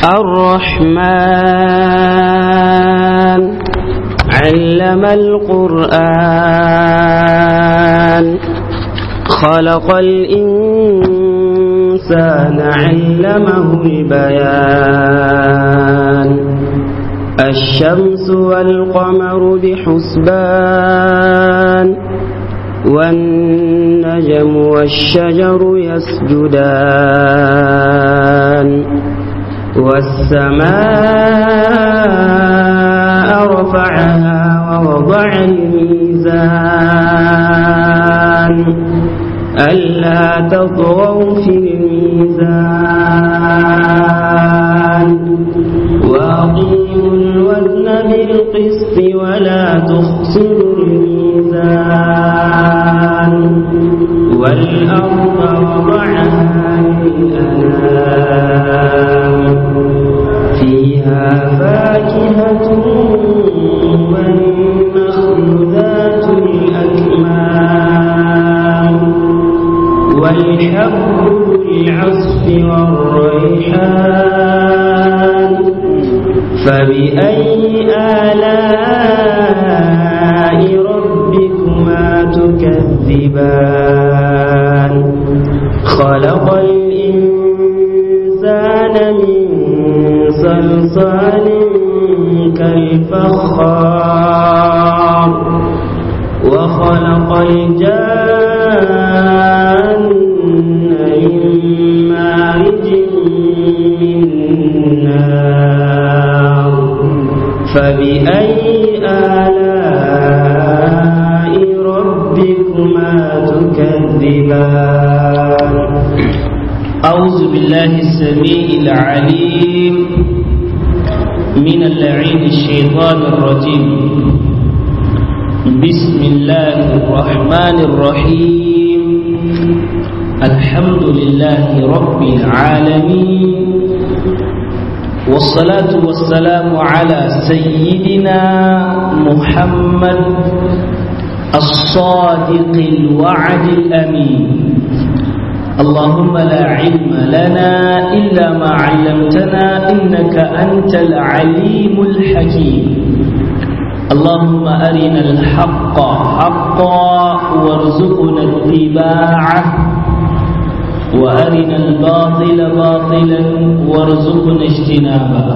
الرحمن علم القرآن خلق الإنسان علمه البيان الشمس والقمر بحسبان والنجم والشجر يسجدان والسماء رفعها ووضع الميزان ألا تطغوا في الميزان وأقيموا الوزن بالقسط ولا تخسروا الميزان والأرض وضعها للأنام فيها فاكهة والنخل ذات الأكمام والحب العصف والريحان فبأي آلاء ربكما تكذبان خلق الإنسان من صلصال كالفخار وخلق الجان من مارج من نار فبأي آلاء ربكما تكذبان أعوذ بالله السميع العليم من اللعين الشيطان الرجيم بسم الله الرحمن الرحيم الحمد لله رب العالمين والصلاة والسلام على سيدنا محمد الصادق الوعد الأمين اللهم لا علم لنا إلا ما علمتنا إنك أنت العليم الحكيم اللهم أرنا الحق حقا وارزقنا اتباعه وأرنا الباطل باطلا وارزقنا اجتنابه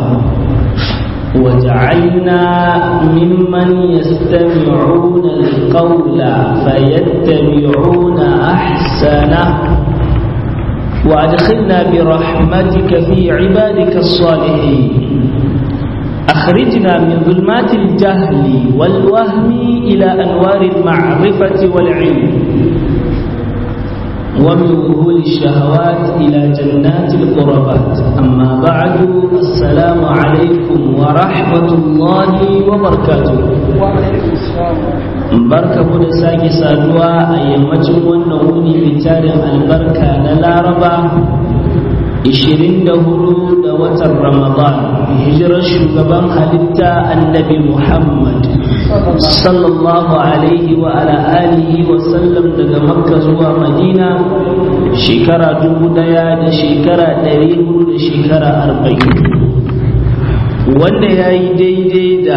وجعلنا ممن يستمعون القول فيتبعون أحسنه وأدخلنا برحمتك في عبادك الصالحين أخرجنا من ظلمات الجهل والوهم إلى أنوار المعرفة والعلم ومن ظهور الشهوات إلى جنات القربات أما بعد السلام عليكم ورحمة الله وبركاته barka mu da sake saduwa a yammacin wannan wuni mai tarin albarka na laraba 24 da watan ramadan hijirar shugaban halitta annabi muhammad sallallahu alaihi wa ala alihi wa sallam daga makka zuwa madina shekara dubu daya da shekara ɗari hudu da shekara arba'in wanda ya yi daidai da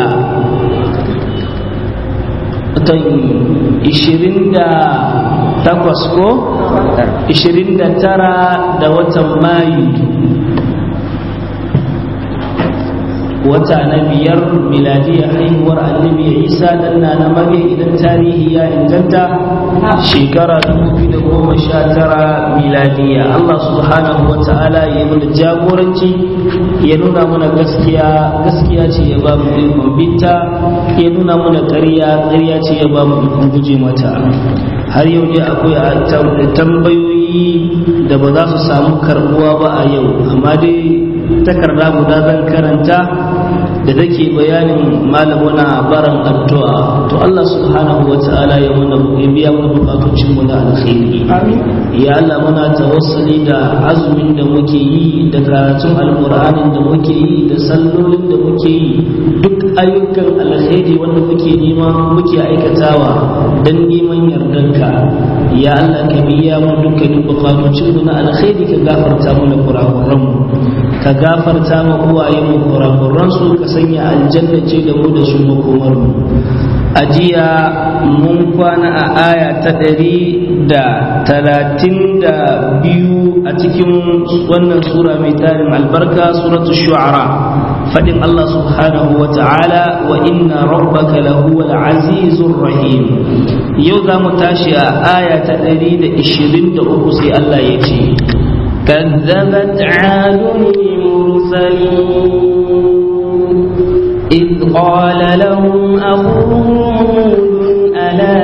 watan ishirin da takwas ko ishirin da tara da watan mayu wata na biyar miladiyar haihuwar annabi isa dan na na mage idan tarihi ya inganta shekara 2019 miladiya Allah subhanahu wa ta'ala ya mana jagoranci ya nuna mana gaskiya gaskiya ce ya ba mu ikon binta ya nuna mana ƙarya ƙarya ce ya ba mu ikon guje mata har yau dai akwai tambayoyi da ba za su samu karbuwa ba a yau amma dai takarda guda zan karanta da take bayanin malamuna baran addu'a to Allah subhanahu wa ta'ala ya mana ya biya mana bukatocin mu da alkhairi ya Allah muna tawassuli da azumin da muke yi da karatun alqur'anin da muke yi da sallolin da muke yi duk ayyukan alkhairi wanda muke nema muke aikatawa dan neman yardanka ya Allah ka biya mu dukkanin bukatocin mu na alkhairi ka gafarta mana kurakuran mu ka gafarta ma uwaye mu kurakuran su ka sanya aljanna ce da mu da su makomar mu a jiya mun kwana a aya ta ɗari da talatin da biyu a cikin wannan sura mai tarin albarka suratu shu'ara fadin Allah subhanahu wa ta'ala wa inna rabbaka lahuwal azizur rahim yau za mu tashi a aya ta ɗari da ishirin da uku sai Allah ya ce كذبت عاد المرسلين إذ قال لهم أخوهم ألا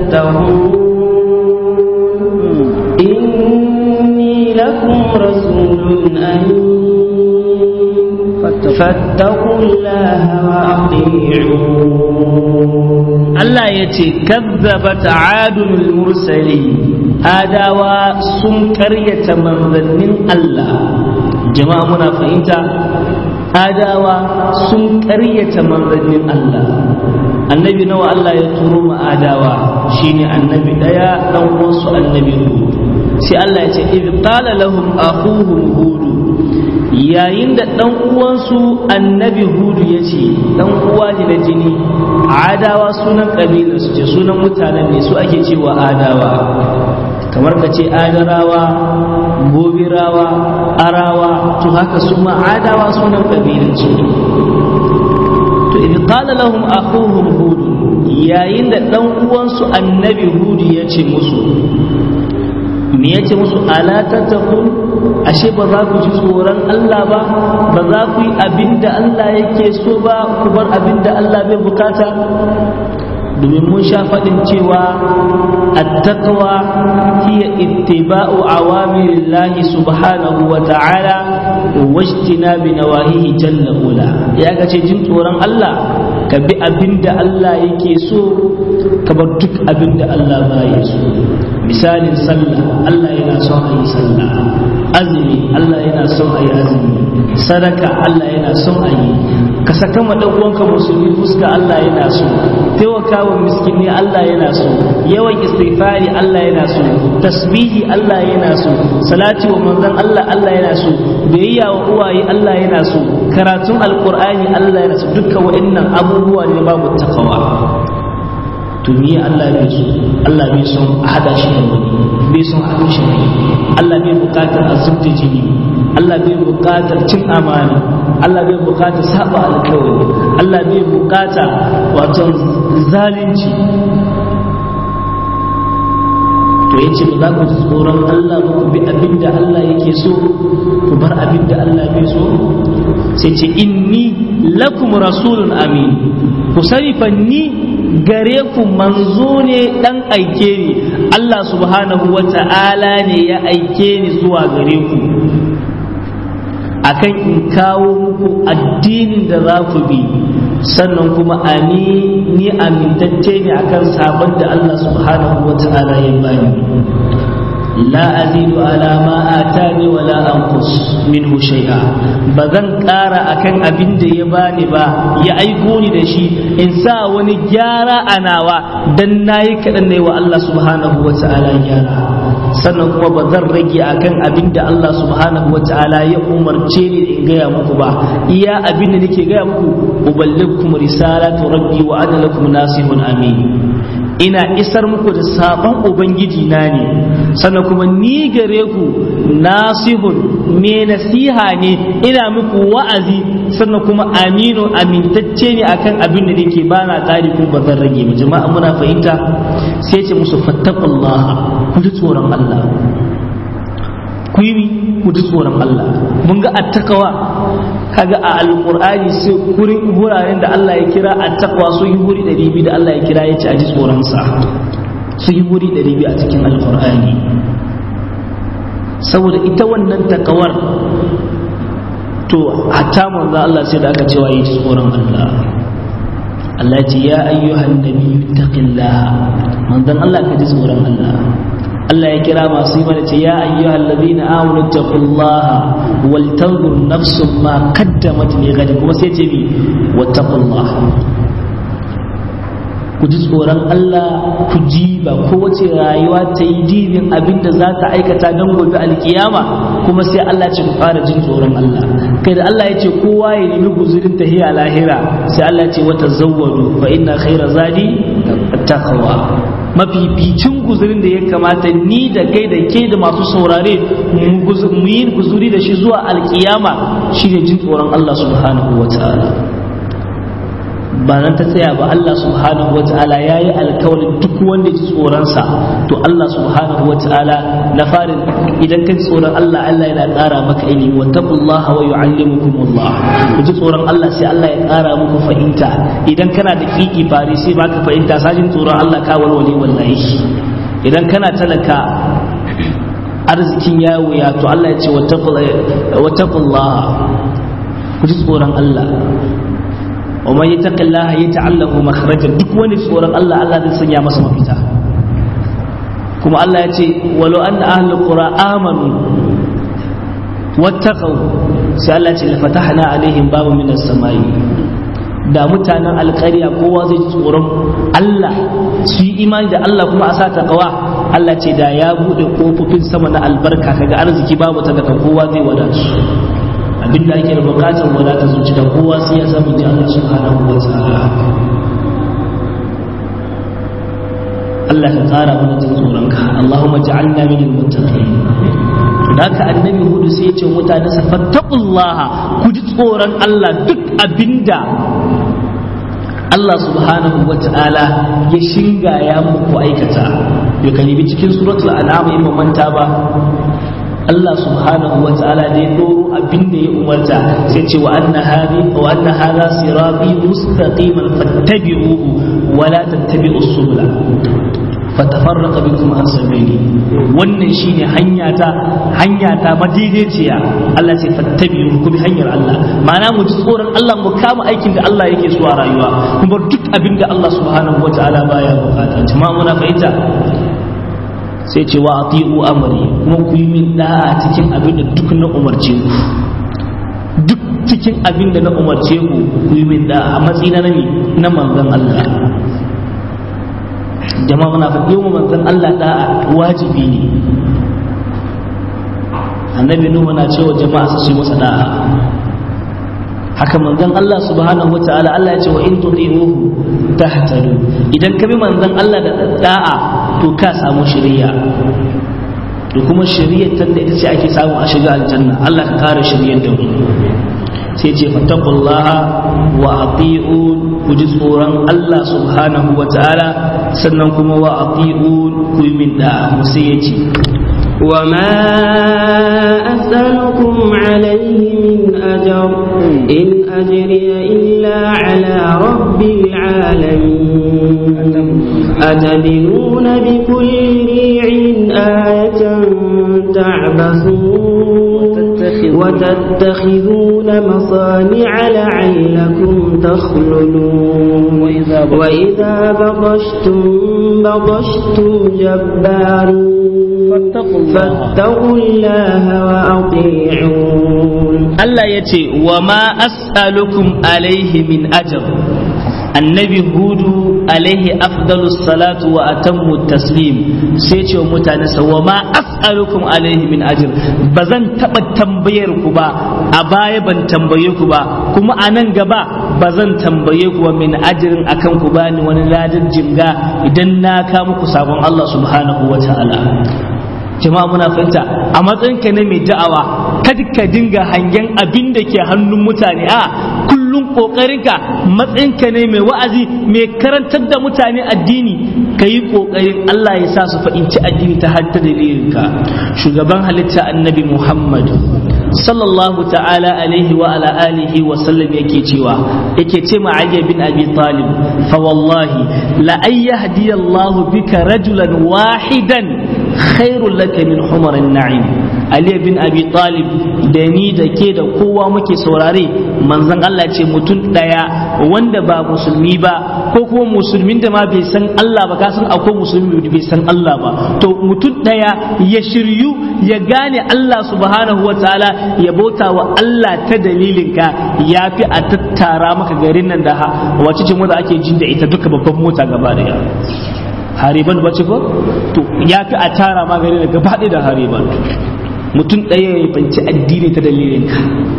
تتقون إني لكم رسول أمين فاتقوا الله وأطيعون Allah ya ce kazzabat adul mursali adawa sun karyata manzannin Allah jama'a muna fahimta adawa sun karyata manzannin Allah annabi nawa Allah ya turo ma adawa shine annabi daya dan uwansu annabi hud sai Allah ya ce idh qala lahum akhuhum hud yayin da dan uwansu annabi hudu ya ce dan uwa ne na jini adawa sunan kabilar su ce sunan mutanen ne su ake cewa adawa kamar ka ce adarawa gobirawa arawa to haka su ma adawa sunan kabilar su to idh qala lahum akhuhum hud yayin da dan uwansu annabi hudu ya ce musu me yace musu ala tattaqun ashe ba za ku ji tsoron Allah ba ba za ku yi abin da Allah yake so ba ku bar abin da Allah bai bukata domin mun sha faɗin cewa attaqwa hiya ittiba'u awamirillahi subhanahu wa ta'ala wa ijtinabi nawahihi jalla ula ya ga ce jin tsoron Allah ka bi abin da Allah yake so ka bar duk abin da Allah ba ya so misalin sallah Allah yana son a yi sallah azumi Allah yana son a yi azumi sadaka Allah yana son a yi ka saka ma dan uwanka musulmi fuska Allah yana so taimakawa miskini Allah yana so yawan istighfari Allah yana so tasbihi Allah yana so salati wa manzon Allah Allah yana so biyayya wa uwaye Allah yana so karatun alqur'ani Allah yana so dukkan wa'annan abubuwa ne babu takawa to ni Allah bai so Allah bai son a hada shi da wani bai son a rushe wani Allah bai bukatar a zubta jini Allah bai bukatar cin amana Allah bai bukatar saba alkawari Allah bai bukata wato zalunci to yace ba za ku ji tsoron Allah ba ku bi abin da Allah yake so ku bar abin da Allah bai so sai ce inni lakum rasulun amin ku sani fa ni gare ku manzo ne dan aike ni Allah subhanahu wa ta'ala ne ya aike ni zuwa gare ku akan in kawo muku addinin da za ku bi sannan kuma ani ni amintacce ne akan sabon da Allah subhanahu wa ta'ala ya bani la azidu ala ma atani wa la anqus minhu shay'a bazan ƙara akan abin da ya bani ba ya aiko ni da shi in sa wani gyara a nawa dan nayi kaɗan ne wa Allah subhanahu wa ta'ala gyara sannan kuma ba zan rage akan abin da Allah subhanahu wa ta'ala ya umarce ni in gaya muku ba iya abin da nake gaya muku uballigkum risalatu rabbi wa ana lakum nasihun amin ina isar muku da sabon ubangiji na ne sannan kuma ni gare ku nasihun me nasiha ne ina muku wa'azi sannan kuma aminu amintacce ne akan abin da nake ba na tsari kuma ba zan rage ba jama'a muna fahimta sai ce musu fattaqullah ku ji tsoron Allah ku yi ku ji tsoron Allah mun ga attakawa kaga a alqur'ani sai kurin wuraren da Allah ya kira attaqwa su yi guri 200 da Allah ya kira ya ce a ji tsoron sa su yi guri 200 a cikin alqur'ani saboda ita wannan takawar to hatta manzo Allah sai da aka cewa yi tsoron Allah Allah ya ce ya ayyuhan nabiyyu taqillaha manzon Allah ka ji tsoron Allah Allah ya kira masu yi mana ce ya ayyuhal ladina amanu taqullaha wal tanzur nafsun ma qaddamat li ghadin kuma sai ce bi wattaqullaha ku ji tsoron Allah ku ji ba kowace rayuwa ta yi dinin abin da za ta aikata don gobe alkiyama kuma sai Allah ce ku fara jin tsoron Allah kai da Allah ya ce kowa ya nemi guzurin tahiya lahira sai Allah ya ce wata zawwadu fa inna khaira zadi taqwa mafificin guzurin da ya kamata ni da kai da ke da masu saurare mu yi guzuri da shi zuwa alkiyama shine jin tsoron Allah subhanahu wa ta'ala ba nan ta tsaya ba Allah subhanahu wa ta'ala ya yi alkawarin duk wanda ji tsoronsa to Allah subhanahu wa ta'ala na farin idan ka ji tsoron Allah Allah yana ƙara maka ilimi wa taqullaha wa yu'allimukumullah ku ji tsoron Allah sai Allah ya ƙara muku fahimta idan kana da kiki fari sai baka fahimta sajin tsoron Allah ka walwale wallahi idan kana talaka arzikin ya wuya to Allah ya ce wa taqullaha ku ji tsoron Allah wa man yattaqillaha yata'allahu makhrajan duk wani tsoron Allah Allah zai sanya masa mafita kuma Allah ya ce walau anna ahlul qura amanu wattaqau sai Allah ya ce lafatahna alaihim babu minas samai da mutanen alƙarya kowa zai tsoron Allah su yi imani da Allah kuma a sa taqwa Allah ce da ya bude kofofin sama na albarka kaga arziki babu ta daga kowa zai wadatu abin da ake da bukatar wadata zuci da kowa sai ya samu ji Allah subhanahu wa ta'ala Allah ka tsara mana jin tsoron ka Allahumma ja'alna min al-muttaqin to da ka annabi hudu sai ya ce mutane sa fattaqullaha ku ji tsoron Allah duk abinda Allah subhanahu wa ta'ala ya shinga ya muku aikata ya kalibi cikin suratul an'am in manta ba Allah subhanahu wa ta'ala da ya doro abin da ya umarta sai ce wa anna hadi wa anna hadha sirati mustaqiman fattabi'uhu wa la tattabi'us subula fatafarraqa bikum an sabili wannan shine hanya ta hanya ta madaidaiciya Allah ce fattabi'uhu ku bi hanyar Allah ma'ana mu ji tsoron Allah mu kama aikin da Allah yake so a rayuwa kuma duk abin da Allah subhanahu wa ta'ala baya bukata jama'a muna fahimta sai ce wa ati'u amri kuma ku yi min da'a cikin abin da duk na umarce ku duk cikin abin da na umarce ku ku yi min da'a a matsayina na na manzon Allah jama'a muna faɗi wa manzon Allah da'a wajibi ne annabi nuhu na cewa jama'a su yi masa da'a haka manzon Allah subhanahu wataala Allah ya ce wa in tuti'uhu tahtadu idan ka bi manzon Allah da da'a to ka samu shari'a da kuma shari'ar ta da ita ce ake samu a shiga aljanna Allah ka kare shari'ar da mu sai ce fattaqullaha wa ati'un ku ji tsoron Allah subhanahu wataala sannan kuma wa ati'un ku yi min da'a mu sai ya ce وما أسألكم عليه من أجر إن أجري إلا على رب العالمين أتبنون بكل ريع آية تعبثون وتتخذون مصانع لعلكم تخلدون وإذا بطشتم بطشتم جبارين فاتقوا الله وأطيعون Allah ya ce wa ma as'alukum alaihi min ajr annabi hudu alaihi afdalus salatu wa atammu taslim sai ce wa mutane sa wa ma as'alukum alaihi min ajr ba zan taba tambayar ku ba a baya ban tambaye ku ba kuma a nan gaba ba zan tambaye ku ba min ajrin akan ku bani wani ladin jinga idan na ka muku sabon Allah subhanahu wa ta'ala jama'a muna fahimta a matsayinka ne mai da'awa kada ka dinga hangen abin da ke hannun mutane a kullum kokarinka matsayinka ne mai wa'azi mai karantar da mutane addini ka yi kokarin Allah ya sa su fahimci addini ta hatta dalilinka shugaban halitta annabi Muhammad sallallahu ta'ala alaihi wa ala alihi wa sallam yake cewa yake ce ma Ali bin Abi Talib fa wallahi la ayyahdi Allah bika rajulan wahidan khairul laka min humarin na'im Ali bin Abi Talib da ni da ke da kowa muke saurare manzon Allah ce mutum daya wanda ba musulmi ba ko kuma musulmin da ma bai san Allah ba ka san akwai musulmi da bai san Allah ba to mutum daya ya shiryu ya gane Allah subhanahu wa ta'ala ya bauta wa Allah ta dalilinka ya fi a tattara maka garin nan da wace ce da ake jin da ita duka babban mota gaba daya hariban bace ko to ya fi a tara ma garin da gaba da hariban mutum ɗaya ya fanci addini ta dalilinka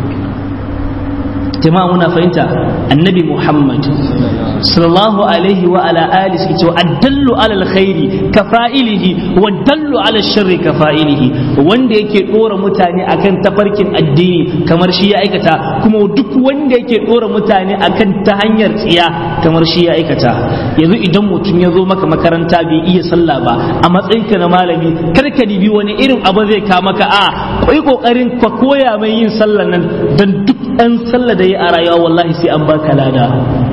jama'a muna fahimta annabi muhammad sallallahu alaihi wa ala alihi suke cewa addallu ala alkhairi ka fa'ilihi wa dallu ala sharri ka fa'ilihi wanda yake dora mutane akan tafarkin addini kamar shi ya aikata kuma duk wanda yake dora mutane akan ta hanyar tsiya kamar shi ya aikata yanzu idan mutum ya zo maka makaranta bai iya sallah ba a matsayinka na malami kar ka dibi wani irin abu zai ka maka a kai kokarin ka koya mai yin sallah nan dan duk ɗan sallah da yi a rayuwa wallahi sai an baka lada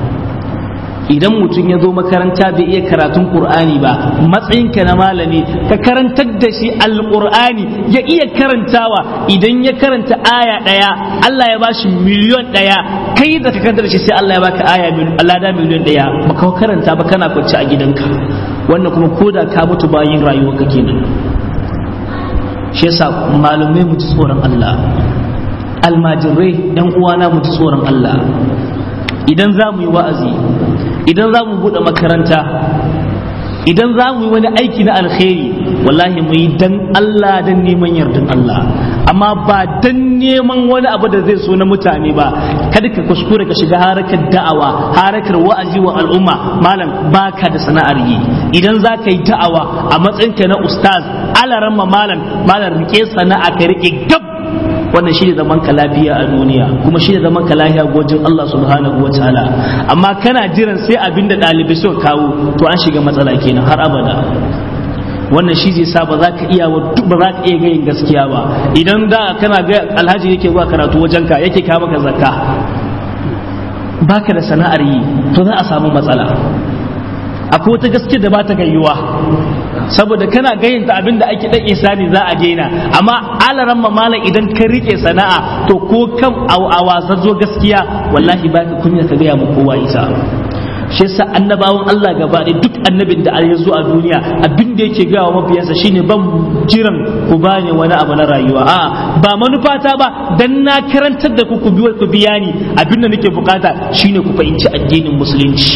idan mutum ya zo makaranta bai iya karatun qur'ani ba matsayinka na malami ka karantar da shi alqur'ani ya iya karantawa idan ya karanta aya ɗaya Allah ya bashi miliyon ɗaya kai da ka karanta da shi sai Allah ya baka aya lada miliyon ɗaya baka karanta ba kana kwance a gidanka wannan kuma koda ka mutu bayin rayuwarka kenan shi yasa malamai mu ji tsoron Allah almajirai yan uwana mu ji tsoron Allah idan za mu yi wa'azi idan za mu buɗe makaranta idan za mu yi wani aiki na alkhairi wallahi mu yi dan Allah dan neman yardan Allah amma ba dan neman wani abu da zai so na mutane ba kada ka kuskure ka shiga harakar da'awa harakar wa'azi wa al'umma malam baka da sana'ar yi idan za ka yi da'awa a matsayinka na ustaz alaramma malam malam rike sana'a ka rike gab wannan shi ne zaman ka lafiya a duniya kuma shi ne zaman ka lafiya gojin Allah subhanahu wa ta'ala amma kana jiran sai abin da ɗalibai suka kawo to an shiga matsala kenan har abada wannan shi zai sa ba za ka iya ba za ka iya gayin gaskiya ba idan da kana ga alhaji yake zuwa karatu wajen ka yake kawo maka zakka baka da sana'ar yi to za a samu matsala akwai wata gaskiya da ba ta gayyuwa saboda kana gayyanta abin da ake dan isani za a daina amma alaran malam idan ka rike sana'a to ko kam a wasan zo gaskiya wallahi baka kunya ka gaya mu kowa isa shi yasa annabawan Allah gaba ɗaya duk annabin da ya zo a duniya abin da yake gawa mabiyansa shine ban jiran ku bani wani abu na rayuwa a ba manufata ba dan na karantar da ku ku biya ni abin da nake bukata shine ku fahimci addinin musulunci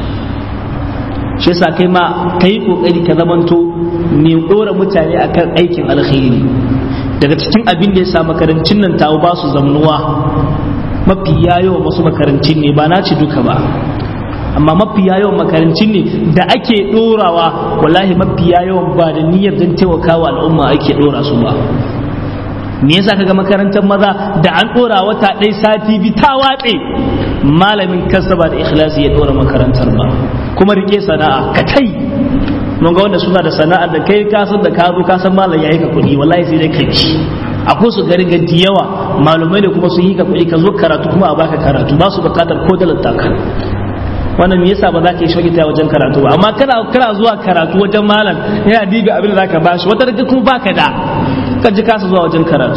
shi yasa kai ma ka yi kokari ka zamanto ne dora mutane akan aikin alkhairi daga cikin abin da ya sa makarancin nan tawo ba su zamnuwa mafi yawan wasu makarancin ne ba na ci duka ba amma mafi yawan makarancin ne da ake dorawa wallahi mafi yawan ba da niyyar don taimakawa al'umma ake dora su ba me yasa kaga makarantar maza da an dora wata ɗaya sati bi ta watse malamin kansa ba da ikhlasi ya dora makarantar ba kuma rike sana'a ka tai mun ga wanda suna da sana'ar da kai ka san da ka zo ka san malam yayi ka kuɗi wallahi sai dai kai akwai su gari gadi yawa malumai ne kuma sun yi ka kuɗi ka zo karatu kuma a baka karatu ba su bukatar ko dalar taka wannan me yasa ba za ka yi shagita wajen karatu ba amma kana kana zuwa karatu wajen malam yana diga abin da zaka bashi wata daga kuma baka da ka ji kasa zuwa wajen karatu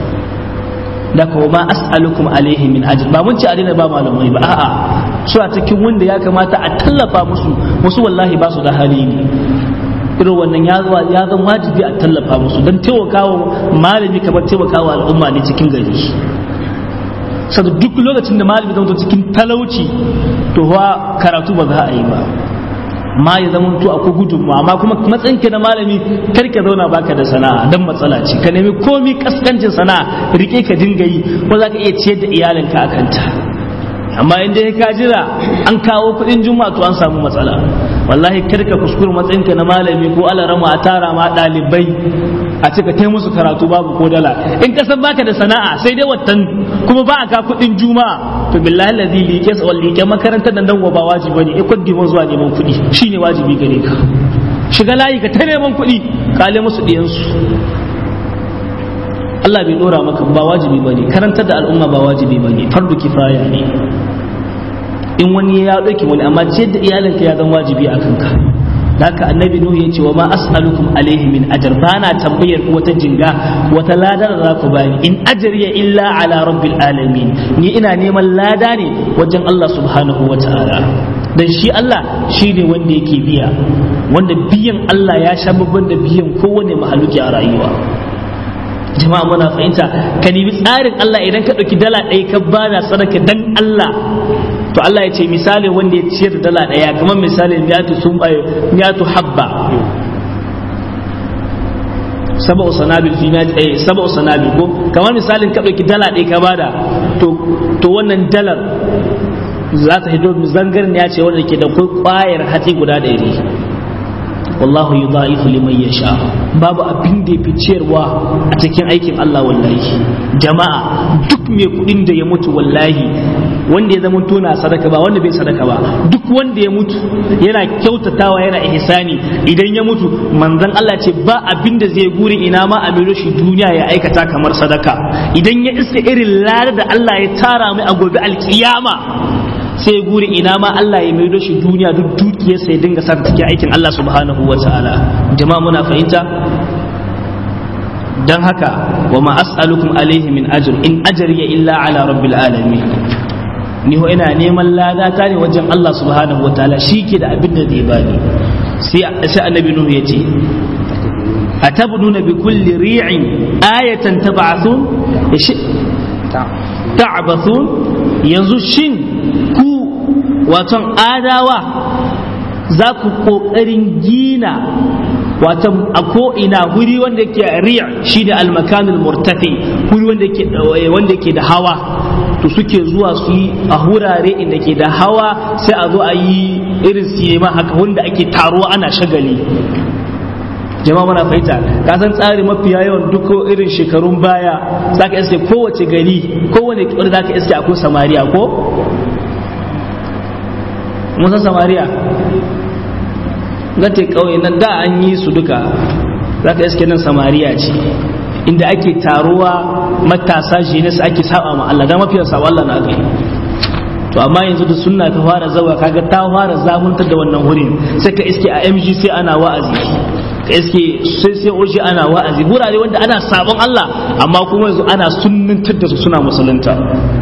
da kuma ma as'alukum alaihi min ajr ba mun ci a daina ba malamai ba a'a su a cikin wanda ya kamata a tallafa musu wasu wallahi ba su da hali ne irin wannan ya ya zan wajibi a tallafa musu don taimakawa malami kamar taimakawa al'umma ne cikin gari saboda duk lokacin da malami zama cikin talauci to wa karatu ba za a yi ba ma ya zama to akwai gudunmawa amma kuma matsayinka na malami kar ka zauna baka da sana'a dan matsala ce ka nemi komi kaskancin sana'a rike ka dinga yi ko za ka iya ciyar da iyalinka a kanta amma inda ya ka jira an kawo kuɗin juma'a to an samu matsala wallahi kar ka kuskure matsayinka na malami ko alarama a tara ma ɗalibai a ce ka kai musu karatu babu ko dala in ka san baka da sana'a sai dai watan kuma ba a ka kuɗin juma'a to billahi ladhi liƙe sa liƙe makarantar nan dan ba wajibi bane eh kudi mun zuwa neman kuɗi shine wajibi gare ka shiga layi ka ta neman kuɗi kale musu diyan su Allah bai dora maka ba wajibi bane karantar da al'umma ba wajibi bane fardu kifaya ne in wani ya ɗauki wani amma ciyar da iyalinka ya zama wajibi a kanka haka annabi nuhu ya ce wa ma as'alukum alaihi min ajr ba na tambayar wata jinga wata lada da za ku bani in ajriya illa ala rabbil alamin ni ina neman lada ne wajen Allah subhanahu wa ta'ala dan shi Allah shi ne wanda yake biya wanda biyan Allah ya sha babban da biyan kowane mahaluki a rayuwa jama'a muna fahimta ka nemi tsarin Allah idan ka ɗauki dala ɗaya ka bada sadaka dan Allah to Allah ya ce misali wanda ya ciyar da dala ɗaya kamar misalin miyatu sun miyatu habba saba'u sanabil fi eh saba'u sanabil ko kamar misalin ka ɗauki dala ɗaya ka bada to to wannan dalar za ta hito zangarin ya ce wanda ke da kwayar hatsi guda ɗari wallahu yudha'ifu liman yasha babu abin da yafi ciyarwa a cikin aikin Allah wallahi jama'a duk mai kudin da ya mutu wallahi wanda ya zama tona sadaka ba wanda bai sadaka ba duk wanda ya mutu yana kyautatawa yana ihsani idan ya mutu manzon Allah ce ba abin da zai guri ina ma a miro shi duniya ya aikata kamar sadaka idan ya iska irin lada da Allah ya tara mai a gobe alkiyama sai guri ina ma Allah ya maido shi duniya duk dukiyar sai dinga sa cikin aikin Allah subhanahu wa ta'ala jama'a muna fahimta dan haka wa ma as'alukum alaihi min ajr in ajriya illa ala rabbil alamin ni ho ina neman lada ta ne wajen Allah subhanahu wa ta'ala ke da abin da zai bani sai sai annabi nuhu yace atabnuna bi kulli ri'in ayatan tab'athun ta'bathun yanzu shin ku waton adawa za ku ƙoƙarin gina watan a ko'ina wuri wanda ke riya shi da almakanul murtafi wuri wanda ke da hawa to suke zuwa su yi a wurare inda ke da hawa sai a zo a yi irin sinima haka wanda ake taruwa ana shagali jama'a muna fahimta ka san tsari mafiya yawan duk irin shekarun baya za ka iske kowace gari kowane kibar za ka iske akwai samariya ko musa samariya gate kauye nan da an yi su duka za ka iske nan samariya ce inda ake taruwa matasa jenis ake saba ma Allah da mafiyar saba Allah na kai to amma yanzu da sunna ta fara zawa kaga ta fara zamuntar da wannan wurin sai ka iske a MG sai ana wa'azi ka iske sai sai oji ana wa'azi gurare wanda ana sabon Allah amma kuma yanzu ana sunnantar da su suna musulunta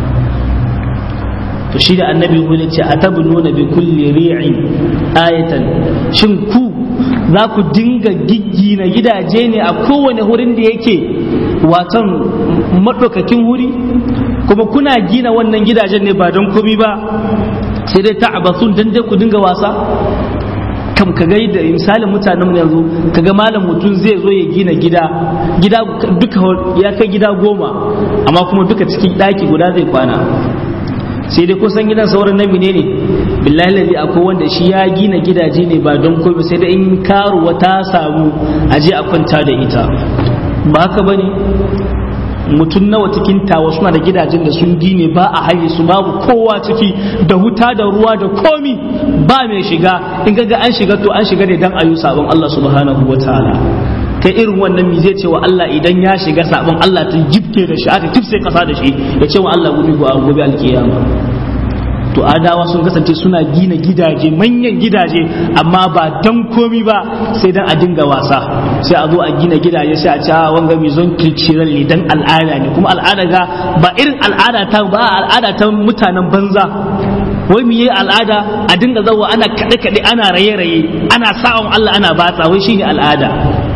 to shi da annabi hulu ce a nuna bi kulli ri'in ayatan shin ku za ku dinga giggina gidaje ne a kowane wurin da yake watan maɗaukakin wuri kuma kuna gina wannan gidajen ne ba don komi ba sai dai ta'abasun dan dai ku dinga wasa kam ka ga da misalin mutanen yanzu kaga malam mutum zai zo ya gina gida gida duka ya kai gida goma amma kuma duka cikin ɗaki guda zai kwana sai dai kusan gidan sauran na ne ne billahi lalli akwai wanda shi ya gina gidaje ne ba don komai sai da in karuwa ta samu aje a kwanta da ita ba haka bane mutum nawa cikin tawa suna da gidajen da sun gine ba a haye su babu kowa ciki da wuta da ruwa da komi ba mai shiga in ga an shiga to an shiga ne dan ayu sabon Allah subhanahu wataala kai irin wannan mi zai ce wa Allah idan ya shiga sabon Allah ta jibke da shi aka kifse kasa da shi ya ce wa Allah gobe gobe alkiyama to adawa sun kasance suna gina gidaje manyan gidaje amma ba dan komi ba sai dan a dinga wasa sai a zo a gina gidaje sai a ci wanga mai zon cultural ne dan al'ada ne kuma al'ada ga ba irin al'ada ta ba al'ada ta mutanen banza wai mu yi al'ada a dinga zawa ana kaɗe kaɗe ana raye raye ana sa'on Allah ana batsa wai shine al'ada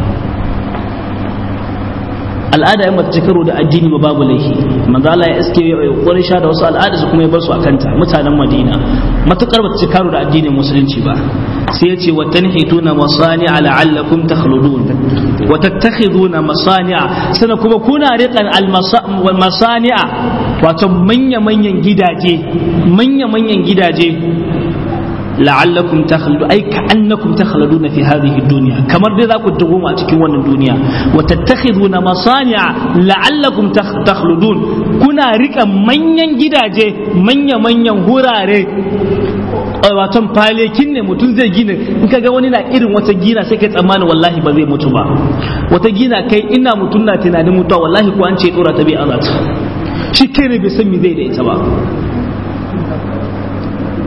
al'ada ya mace karo da addini ba babu laifi manzo Allah ya iske ya sha da wasu al'ada su kuma ya bar su akanta mutanen Madina matukar ba ta karo da addinin musulunci ba sai ya ce wa tanhituna masani'a la'allakum takhludun wa tattakhiduna masani'a sana kuma kuna riqan al masani'a wato manya manyan gidaje manya manyan gidaje la'allakum takhludu ay ka'annakum takhluduna fi hadhihi ad-dunya kamar dai za ku duguma a cikin wannan duniya wa tattakhiduna masani'a la'allakum takhludun kuna rika manyan gidaje manya manyan hurare wato falekin ne mutum zai gina in kaga wani na irin wata gina sai kai tsammani wallahi ba zai mutu ba wata gina kai ina mutum na tunanin mutuwa wallahi ko an ce dora ta bai azata shi kai ne bai san me zai da ita ba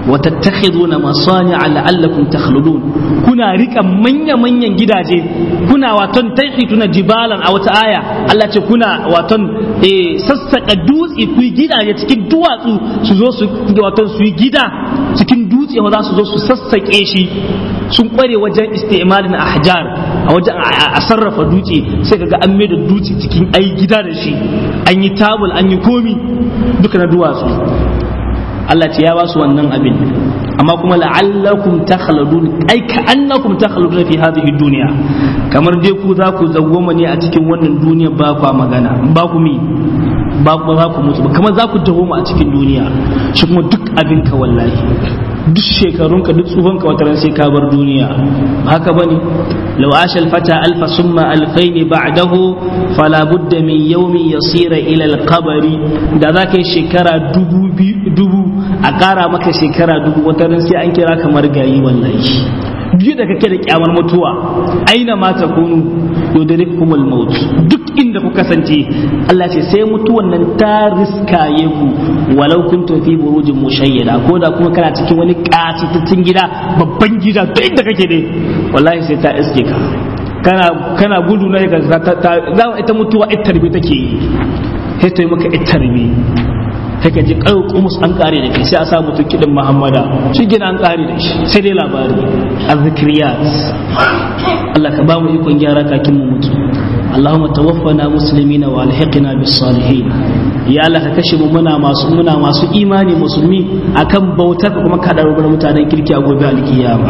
wa tattakhiduna masani'a la'allakum takhludun kuna rika manya manyan gidaje kuna waton tuna jibalan a wata aya Allah ce kuna waton eh, sassaka dutse ku yi gidaje cikin duwatsu su zo su waton su yi gida cikin dutse za su zo su sassake shi sun kware wajen istimalin ahjar a wajen a sarrafa dutse sai kaga an mai da dutse cikin ai gida da shi an yi tabul an yi komi duka na duwatsu Allah ce ya ba su wannan abin amma kuma la'allakum takhladun ai ka annakum takhladun fi hadhihi dunya kamar dai ku za ku zawwama ne a cikin wannan duniya ba ku magana ba ku mi ba ku za ku mutu ba kamar za ku dawoma a cikin duniya shi kuma duk abin ka wallahi duk shekarunka duk tsufanka wata ran sai ka bar duniya haka bane law asha al-fata alfa summa alfayn ba'dahu fala budda min yawmin yasira ila al-qabri da za ka yi shekara dubu dubu a ƙara maka shekara dubu wata ran sai an kira kamar gayi wallahi duk da kake da kyamar mutuwa aina ma takunu yudrikumul maut duk inda ku kasance Allah ce sai mutuwan nan ta riskaye ku walau kuntum fi burujin mushayyada ko da kuma kana cikin wani kasitattun gida babban gida duk inda kake dai wallahi sai ta iske ka kana kana gudu na ka ta ta ita mutuwa ita tarbi take yi sai ta yi maka ita tarbi sai ka ji kayo kumus an kare da kai sai a sa mutum kiɗin muhammada shi gina an kare da shi sai dai labari azzikiriyat Allah ka ba mu ikon gyara kakin mu mutu Allahumma tawaffana muslimina wa alhiqna bis salihin ya Allah ka kashe mu muna masu muna masu imani musulmi akan bautar kuma ka darubar mutanen kirki a gobe alkiyama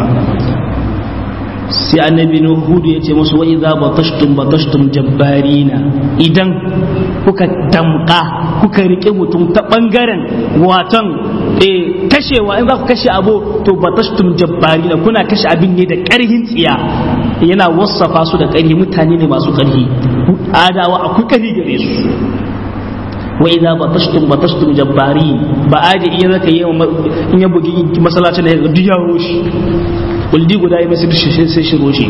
sai annabi hudu ya ce musu wa idza batashtum batashtum jabbarina idan kuka damka kuka rike mutum ta bangaren watan eh kashewa in za ku kashe abu to batashtum jabbarina kuna kashe abin ne da karhin tsiya yana wasafa su da karhi mutane ne masu karhi adawa akwai karhi gare su wa idza batashtum batashtum jabbarin ba aje iya zaka yi in ya bugi masallacin da ya ga duk ya roshi kuldi guda yi masu sai shiro shi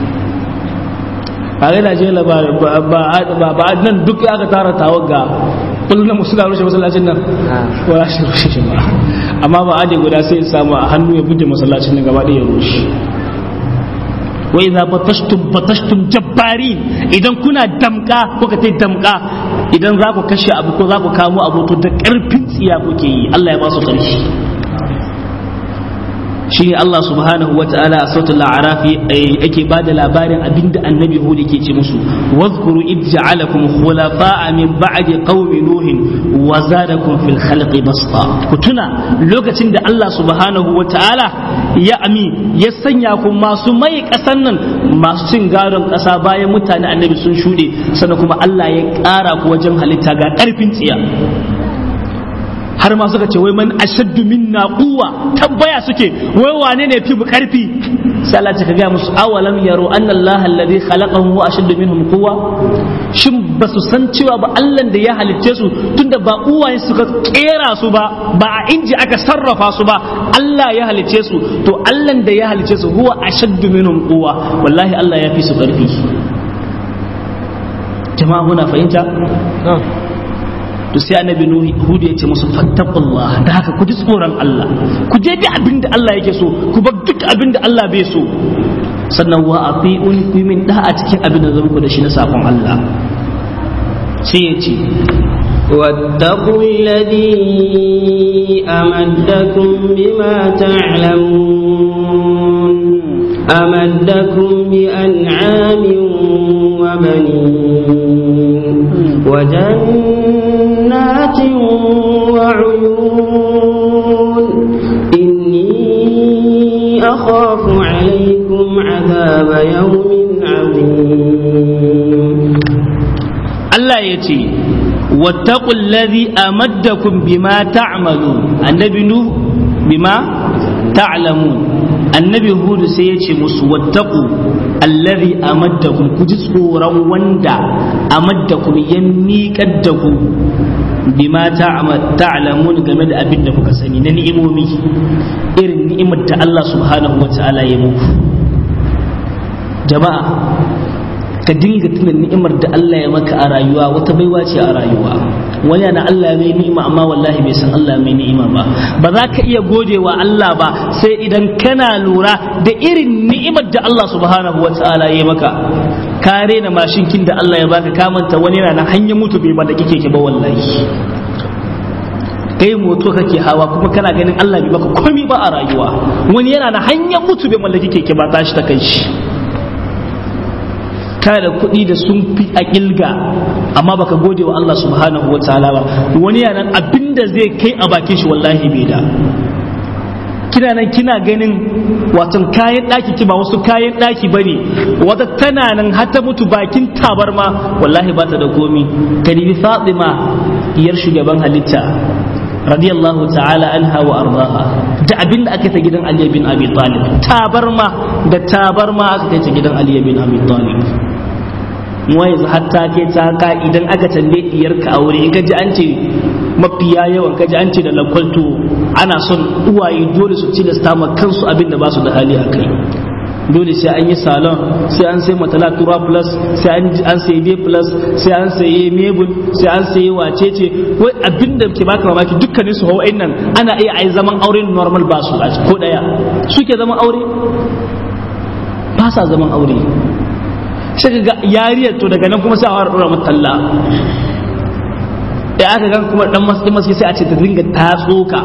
a gaina je ba nan duk aka tara tawaga kullum na musu rushe masallacin nan ko ya shi rushe shi ba amma ba ade guda sai ya samu a hannu ya buge masallacin nan gaba ɗaya ya rushe wa idza batashtum batashtum jabbari idan kuna damka ko ka tai damka idan za ku kashe abu ko za ku kamo abu to da karfin tsiya kuke yi Allah ya ba su ƙarfi shi ne Allah subhanahu wa ta'ala a sautin la'arafi yake ba da labarin abinda annabi Hud yake ce musu wadhkuru id ja'alakum khulafa'a min ba'di qaumi nuhin wa zadakum fil khalqi basta ku tuna lokacin da Allah subhanahu wa ta'ala ya ami ya sanya ku masu mai kasan nan masu cin gadon kasa bayan mutane annabi sun shude sannan kuma Allah ya ƙara ku wajen halitta ga ƙarfin tsiya har ma suka ce wai man ashaddu minna quwwa tabbaya suke wai wane ne fi karfi sai Allah ta ga musu awalam yaro anna Allah alladhi khalaqahum wa ashaddu minhum quwwa shin ba su san cewa ba Allah da ya halicce su tunda ba uwaye suka kera su ba ba a inji aka sarrafa su ba Allah ya halicce su to Allah da ya halicce su huwa ashaddu minhum quwwa wallahi Allah ya fi su karfi jama'a muna fahimta to sai annabi hudu ya ce musu fattaqullah da haka ku ji tsoron Allah ku je da abin da Allah yake so ku bar duk abin da Allah bai so sannan wa ati'un ku min da a cikin abin da zan ku da shi na sakon Allah sai ya ce واتقوا الذي أمدكم بما تعلمون أمدكم بأنعام وبنين وجنات وعيون إني أخاف عليكم عذاب يوم عظيم Allah ya ce wattaqul ladhi amaddakum bima ta'malu annabi nu bima ta'lamun annabi hudu sai ya ce musu wattaqu allazi amaddakum ku ji tsoron wanda amaddakum ya miƙar da ku bima ta'lamun game da abin da kuka sani na ni'imomi irin ni'imar da Allah subhanahu wa ta'ala ya muku jama'a ka dinga tuna ni'imar da Allah ya maka a rayuwa wata baiwa ce a rayuwa wani yana Allah mai ni'ima amma wallahi bai san Allah mai ni'ima ba ba za ka iya gode wa Allah ba sai idan kana lura da irin ni'imar da Allah subhanahu wa ta'ala ya maka ka rena mashinkin da Allah ya baka ka manta wani yana na hanyar mutu bai ba da kike ki ba wallahi kai moto kake hawa kuma kana ganin Allah bai baka komai ba a rayuwa wani yana na hanyar mutu bai mallaki keke ba tashi ta kai shi kana da kuɗi da sun fi a ƙilga amma baka gode wa Allah subhanahu wa ta'ala ba wani yana abinda zai kai a bakin shi wallahi bai da kina nan kina ganin watan kayan ɗaki ki ba wasu kayan ɗaki ba ne wata tana nan har ta mutu bakin tabarma wallahi ba ta da komi kadibi fatima iyar shugaban halitta radiyallahu ta'ala anha wa ardaha da abin da aka ta gidan Ali bin Abi Talib tabarma da tabarma aka kai ta gidan Ali bin Abi Talib mu yanzu hatta ke ta ka idan aka tambaye diyar ka aure in ka ji an ce mafiya yawan ka ji an ce da lakwalto ana son uwaye dole su tilasta ma kansu abin da ba su da hali a kai dole sai an yi salon sai an sai matala tura plus sai an sai b plus sai an sai mebul sai an sai wacece wai abinda ke baka mamaki dukkanin su hawa'in nan ana iya ai zaman aure normal ba su ko daya suke zaman aure ba sa zaman aure sai ga yariyar to daga nan kuma sai a fara dora mata talla da aka gan kuma dan masu masu sai a ce ta dinga tatsoka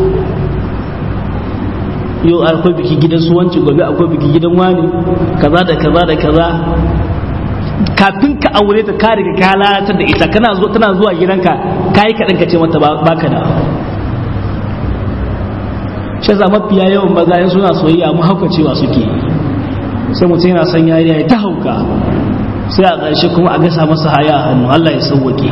yau akwai biki gidan su wanci gobe akwai biki gidan wani kaza da kaza da kaza kafin ka aure ta ka riga ka lalatar da ita kana zuwa tana zuwa gidanka kai kaɗan ka ce mata baka da shi za mafiya yawan maza in suna soyayya mu hauka cewa suke sai mutum yana son yariya ya ta hauka sai a ƙarshe kuma a gasa masa haya a hannu Allah ya sauwake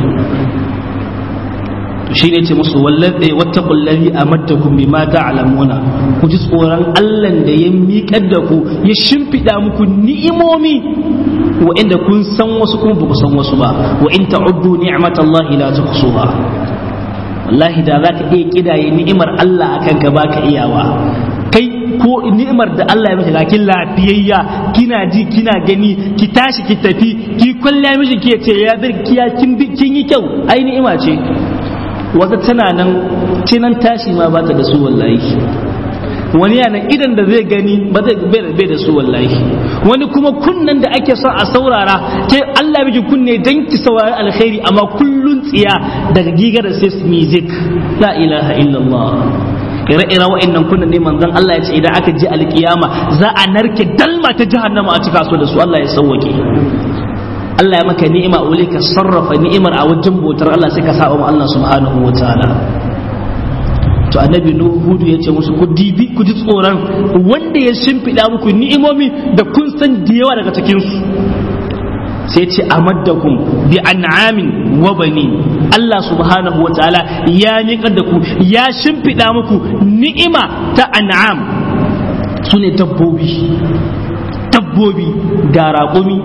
shi ne ce musu wallaɗe wata kullari a maddakun bi ma ta'lamuna ku ji tsoron Allah da ya miƙar da ku ya shimfiɗa muku ni'imomi wa inda kun san wasu kuma ba ku san wasu ba wa in ta'uddu ni'matallahi la tuhsuha wallahi da za ka iya kidaye ni'imar Allah akan ka baka iyawa kai ko ni'imar da Allah ya miki lakin lafiyayya kina ji kina gani ki tashi ki tafi ki kwalla miji ki ce ya birkiya kin kin yi kyau ai ni'ima ce wata tana nan cinan tashi ma ba ta da su wallahi wani yana idan da zai gani ba zai bai da su wallahi wani kuma kunnan da ake son a saurara ke Allah miki kunne dan ki saurari alkhairi amma kullun tsiya daga gigar sai music la ilaha illallah ire-ire wa'annan kunnan ne manzon Allah ya ce idan aka ji alkiyama za a narke dalma ta jahannama a cika so da su Allah ya sauwake Allah ya maka ni'ima a ka sarrafa ni'imar a wajen bautar Allah sai ka saba ma Allah subhanahu wa ta'ala to annabi hudu ya ce musu ku dibi ku ji tsoron wanda ya shimfiɗa muku ni'imomi da kun san da yawa daga cikin su sai ce amaddakum bi an'amin wa bani Allah subhanahu wa ta'ala ya niƙar da ku ya shimfiɗa muku ni'ima ta an'am su ne dabbobi dabbobi ga raƙumi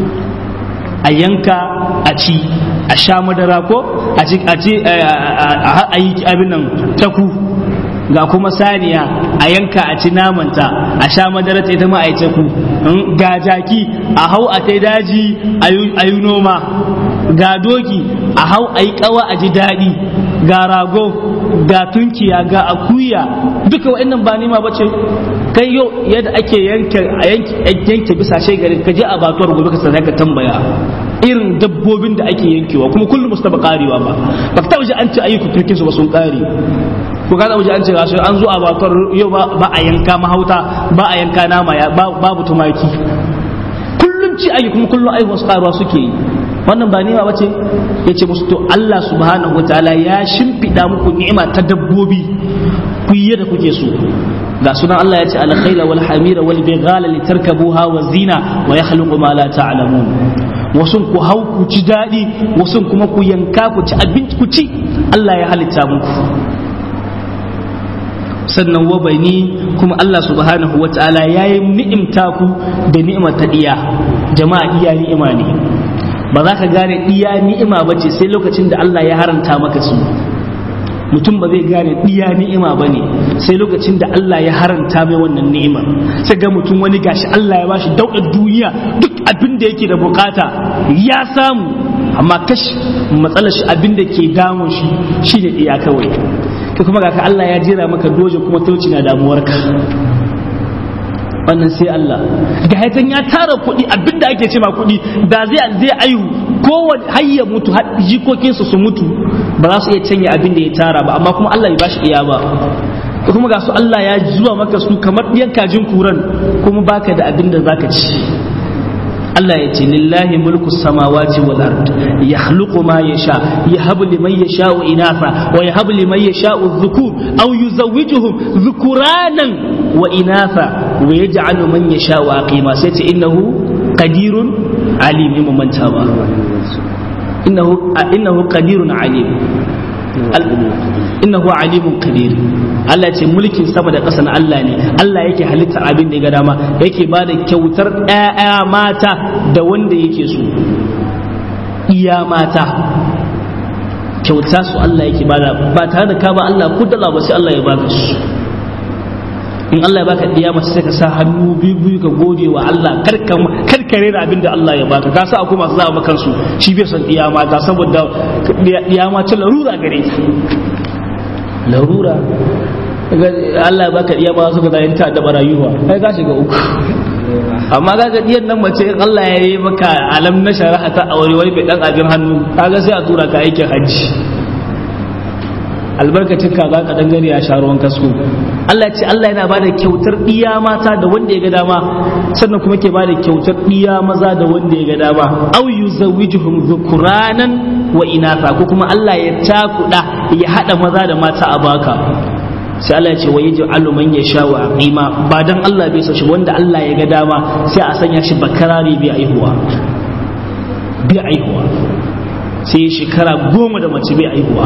a yanka a ci a sha madara ko a ci a ci a yi abin nan taku ga kuma saniya a yanka a ci namanta a sha madara ta ita ma a yi taku ga jaki a hau a ta daji a yi noma ga doki a hau a yi kawa a ji daɗi ga rago ga tunkiya ga akuya duka wa'annan ba nima ba ce kai yau yadda ake yanke yanke bisa garin ka je a batuwar gobe ka sanar ka tambaya irin dabbobin da ake yankewa kuma kullum musu taba karewa ba ba ka taba ji an ce ayyukan turkin su ba sun kare ko ka taba ji an ce gashi an zo a batuwar yau ba a yanka mahauta ba a yanka nama ya babu tumaki kullum ci ayi kuma kullum ayyukan su karuwa suke yi wannan ba ni'ima bace yace musu to Allah subhanahu wataala ya shimfida muku ni'ima ta dabbobi ku yi da kuke so ga sunan Allah ya ce alkhaila wal hamira wal bighala litarkabuha wa zina wa yakhluqu ma la ta'lamun wasun ku hau ku ci dadi wasun kuma ku yanka ku ci abinci ku ci Allah ya halitta muku sannan wa bani kuma Allah subhanahu wa ta'ala ya yi ni'imta ku da ni'imar ta iya jama'a iya ni'ima ne ba za ka gane iya ni'ima ba ce sai lokacin da Allah ya haranta maka su mutum ba zai gane diya ni'ima ba ne sai lokacin da Allah ya haranta mai wannan ni'imar sai ga mutum wani gashi Allah ya bashi daudar duniya duk abin da yake da bukata ya samu amma kash matsalar shi abin da ke damun shi shine diya kawai kai kuma ga ka Allah ya jira maka doje kuma talauci na damuwarka wannan sai Allah ga haitan ya tara kuɗi abinda ake ce ma kuɗi da zai zai ayu kowane har ya mutu har jikokinsa su mutu ba za su iya canya abin da ya tara ba amma kuma Allah bai bashi iya ba kuma ga su Allah ya zuwa maka su kamar ɗiyan kajin kuran kuma baka da abin da zaka ci Allah ya ce lillahi mulku samawati wal ard yakhluqu ma yasha yahabu liman yasha'u inatha wa yahabu liman yasha'u dhukur aw yuzawwijuhum dhukuranan wa inatha wa yaj'alu man yasha'u aqima sai ce innahu qadirun alim liman manta ba innahu innahu qadirun alim innahu alimun qadir Allah ce mulkin sama da ƙasa na Allah ne Allah yake halitta abin da ya ga dama yake ba da kyautar ƴaƴa mata da wanda yake so iya mata kyauta su Allah yake bada ba tare da ka ba Allah kudala ba sai Allah ya baka su in Allah ya baka diya mace sai ka sa hannu biyu biyu ka gode wa Allah karkare da abin da Allah ya baka ka sa akwai masu zaba kansu shi bai son diya mata saboda diya mata larura gare ta larura Allah ya baka diya mata suka zai ta da barayuwa kai ka shiga uku amma ga diyan nan mace in Allah ya yi maka alam na shari'a ta aure wani bai dan abin hannu kaga sai a tura ka aikin hajji albarkacin ka za ka dangare a sharuwan kasko Allah ce Allah yana bada kyautar ɗiya mata da wanda ya ga dama sannan kuma ke bada kyautar ɗiya maza da wanda ya ga dama au yuzawwijuhum dhukuranan wa inatha ko kuma Allah ya takuda ya hada maza da mata a baka sai Allah ya ce wa yaj'alu man yasha wa aqima ba dan Allah bai so shi wanda Allah ya ga dama sai a sanya shi bakarari bai aihuwa bai aihuwa sai shekara goma da mace bai aihuwa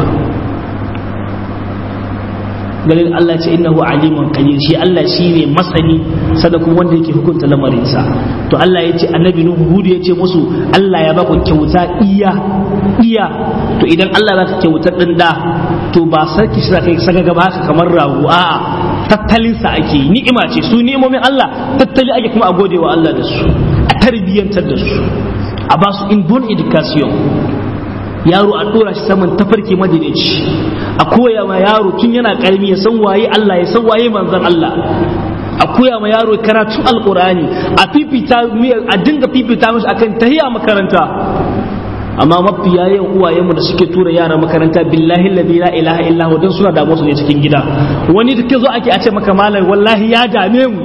ganin Allah ce innahu alimun qadir shi Allah shine masani sada kuma wanda yake hukunta lamarinsa to Allah ya ce annabi nuhu hudu ya ce musu Allah ya baku kyauta iya iya to idan Allah baka kyautar din da to ba sarki shi kai saka gaba haka kamar rago a'a tattalin sa ake ni'ima ce su ni'imomin Allah tattali ake kuma a gode wa Allah da su a tarbiyyantar da su a ba su in bon education yaro a dora shi saman tafarki madinaci a koya ma yaro tun yana karami ya san waye Allah ya san waye manzon Allah a koya ma yaro karatun alkurani a fifita a dinga fifita mashi akan tahiya makaranta amma mafi yayin uwayenmu da suke tura yara makaranta billahi ladhi la ilaha illa hu dan suna damu su ne cikin gida wani da zo ake a ce maka malam wallahi ya dame mu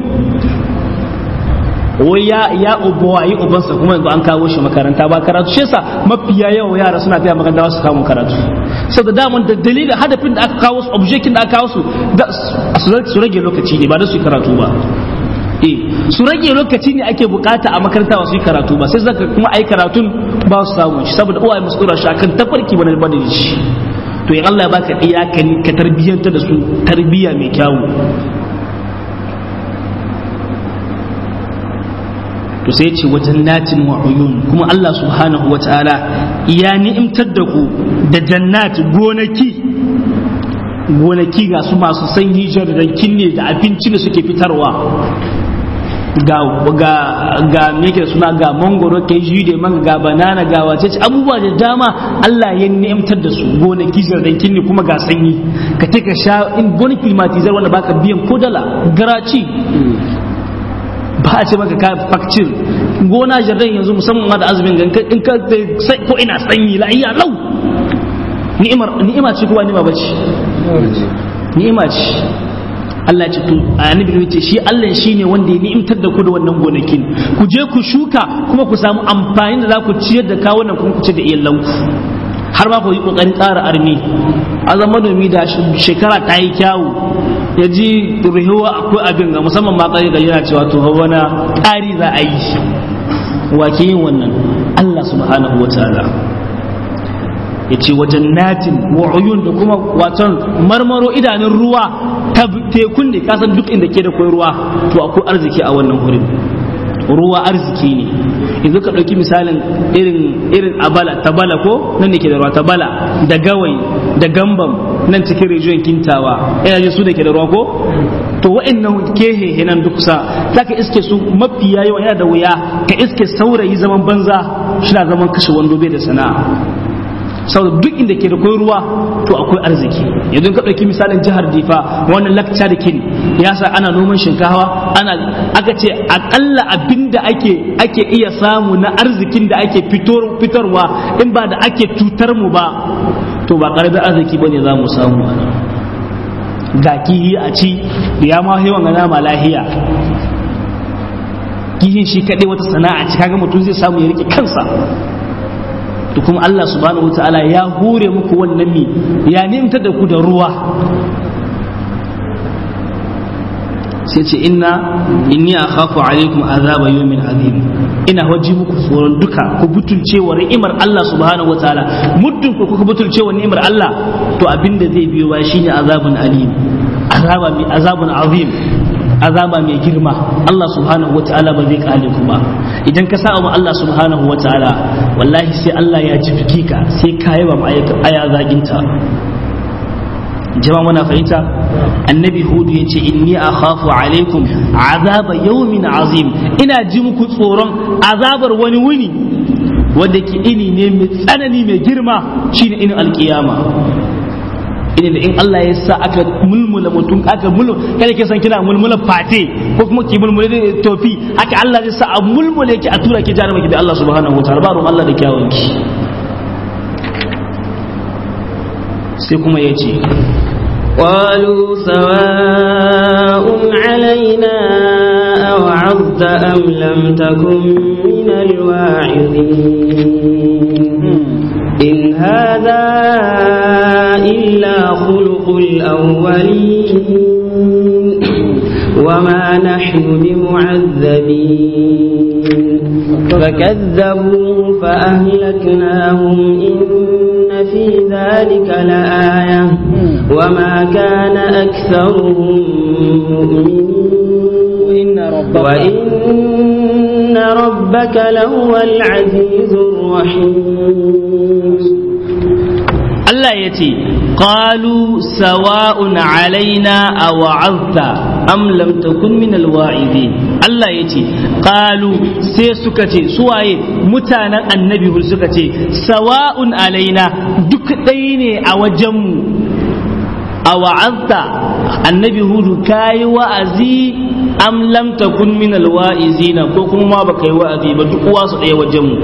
wai ya ya ubawayi ubansa kuma yanzu an kawo shi makaranta ba karatu shi yasa mafiya yawa yara suna tafiya makaranta su kawo karatu saboda daman da dalilin hadafin da aka kawo su objectin da aka kawo su su rage lokaci ne ba da su karatu ba eh su rage lokaci ne ake bukata a makaranta ba su yi karatu ba sai zaka kuma ai karatun ba su samu shi saboda uwaye musu dora shi akan tafarki bane ba da shi to in Allah ya baka iya ka tarbiyyanta da su tarbiyya mai kyawu to sai ce wajen natin wa uyun kuma Allah subhanahu wa ta'ala ya ni'imtar da ku da jannat gonaki gonaki ga su masu sanyi jarrakin ne da abinci da suke fitarwa ga ga ga meke suna ga mangoro ke da man ga banana ga wace ce abubuwa da dama Allah ya ni'imtar da su gonaki jarrakin ne kuma ga sanyi ka take sha in gonaki climatizar wanda baka biyan ko dala garaci ba a ce maka ka fakcin gona jardin yanzu musamman ma da azumin ganka in ka ko ina sanyi la'ayya lau ni'imar ni'ima ce ko ba ni'ima bace ni'ima ce Allah ce to annabi ce shi Allah shine wanda ya ni'imtar da ku da wannan gonakin ku je ku shuka kuma ku samu amfani da za ku ciyar da kawunan kuma ku ci da iyalanku har ma ku yi kokarin ƙara armi a zama manomi da shekara ta yi kyawu ya ji rihuwa akwai abin ga musamman ma ƙari yana cewa to wani ƙari za a yi wa ke yin wannan Allah subhanahu wa ta'ala ya ce wajen natin wa uyun da kuma waton marmaro idanun ruwa ta tekun ne kasan duk inda ke da kwai ruwa to akwai arziki a wannan wurin ruwa arziki ne yanzu ka ɗauki misalin irin irin abala tabala ko nan ne ke da ruwa tabala da gawai da gambam nan cikin region kintawa ina ji su da ke da ruwa ko to wa'annan kehe nan duk kusa zaka iske su mafiya yawa yana da wuya ka iske saurayi zaman banza shi na zaman kashe wando bai da sana'a saboda duk inda ke da kwai ruwa to akwai arziki yanzu ka ɗauki misalin jihar difa wannan lakca da kin ya sa ana noman shinkawa ana aka ce akalla abinda ake ake iya samu na arzikin da ake fitarwa in ba da ake cutar mu ba to ba ƙaramin arziki bane za mu samu ga kihi a ci da ya ma hewan gana ma lahiya kihin shi kaɗai wata sana'a ci kaga mutum zai samu ya rike kansa da kuma Allah subhanahu wataala ya hure muku wannan mi ya nimta da ku da ruwa sai ce inna inni akhafu alaikum azaba yawmin azim ina waji muku tsoron duka ku butulce wa ni'imar Allah subhanahu wataala muddin ku kuka butulce wa ni'imar Allah to abinda zai biyo ba shine azabun alim azaba mi azabun azim azaba mai girma Allah subhanahu wataala ba zai kale ku ba idan ka sa'a Allah subhanahu wataala wallahi sai Allah ya ji ka sai ka yi ba aya zaginta jama'a muna fahimta annabi hudu ya ce inni akhafu alaikum azaba yawmin azim ina ji muku tsoron azabar wani wuni wanda ke ini ne mai tsanani mai girma shine inin alkiyama ina da in Allah ya sa aka mulmula mutum aka mulmula kada ke san kina mulmula fate ko kuma ki mulmula da tofi haka Allah zai sa a mulmula ki a tura ki jaruma ki da Allah subhanahu wataala ba ruwan Allah da kyawun ki sai kuma ya ce قالوا سواء علينا أوعظت أم لم تكن من الواعظين إن هذا إلا خلق الأولين وما نحن بمعذبين فكذبوا فأهلكناهم إن في ذلك لآية وما كان أكثرهم مؤمنين وإن ربك لهو العزيز الرحيم Allah ya ce, Ƙalu sawa'un alaina a wa'azta am lam takun min alwa'izi Allah ya ce, Ƙalu sai suka ce, suwaye mutanen annabi hul suka ce, sawa'un alaina duk ɗaya ne a wajenmu a wa'azta annabi hudu ka yi wa'azi am lam takun min alwa'izina ko kuma ma baka yi wa'azi ba duk wasu ɗaya wajenmu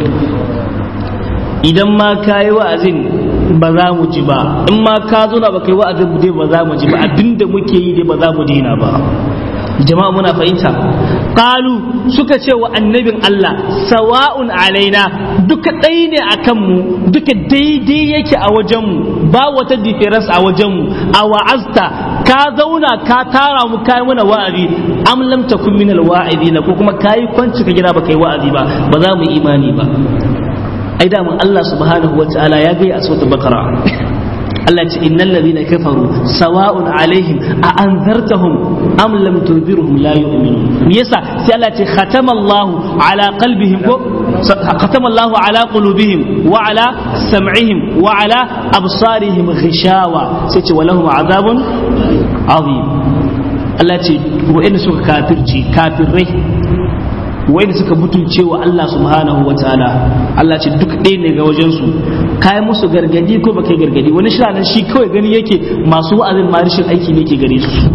idan ma ka yi wa'azin ba za mu ji ba in ma ka zo na ba kai wa'azin dai ba za mu ji ba abinda muke yi dai ba za mu daina ba jama'a muna fahimta qalu suka ce wa annabin Allah sawa'un alaina duka ɗaya ne a kanmu duka daidai yake a wajenmu ba wata difference a wajenmu a wa'azta ka zauna ka tara mu kai mana wa'azi am lam takun min alwa'izina ko kuma kai kwanci ka gida ba kai wa'azi ba ba za mu imani ba ai da mun Allah subhanahu wa ta'ala ya gaya a suratul baqara Allah ce innal ladhina kafaru sawa'un alaihim a anzartahum am lam tunzirhum la yu'minun me yasa sai Allah ce khatama Allahu ala qalbihim ko khatama Allahu ala qulubihim wa ala sam'ihim wa ala absarihim ghishawa sai ce walahum azabun azim Allah ce wa'anda suka kafirci kafirai wanda suka mutunce wa Allah subhanahu wa ta'ala Allah ce duk ɗaya ne ga wajensu kayan musu gargadi ko baka gargadi wani shi nan shi kawai gani yake masu wa'azin ma rashin aiki ne ke gare su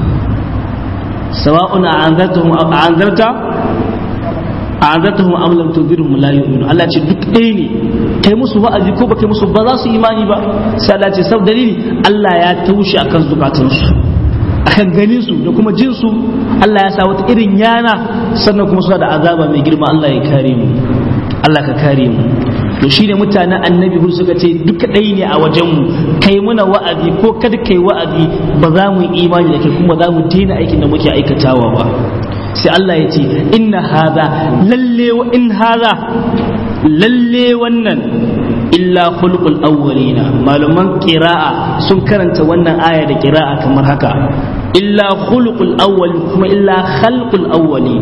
sawa'un a anzartahum a anzarta a anzartahum am lam tunzirhum la yu'minu Allah ce duk ɗaya ne kai musu wa'azi ko baka musu ba za su imani ba sai Allah ce sab dalili Allah ya taushe akan zukatansu akan ganin su da kuma jin su Allah ya sa wata irin yana sannan kuma suna da azaba mai girma Allah ya kare mu Allah ka kare mu to shine mutanen annabi hur suka ce duka ɗaya ne a wajen mu kai muna wa'azi ko kada kai wa'azi ba za mu yi imani da kai kuma za mu daina aikin da muke aikatawa ba sai Allah ya ce inna hadha lalle wa in hadha lalle wannan illa khulqul awwalina malaman qira'a sun karanta wannan aya da qira'a kamar haka illa khulqul awwal kuma illa khalqul awwali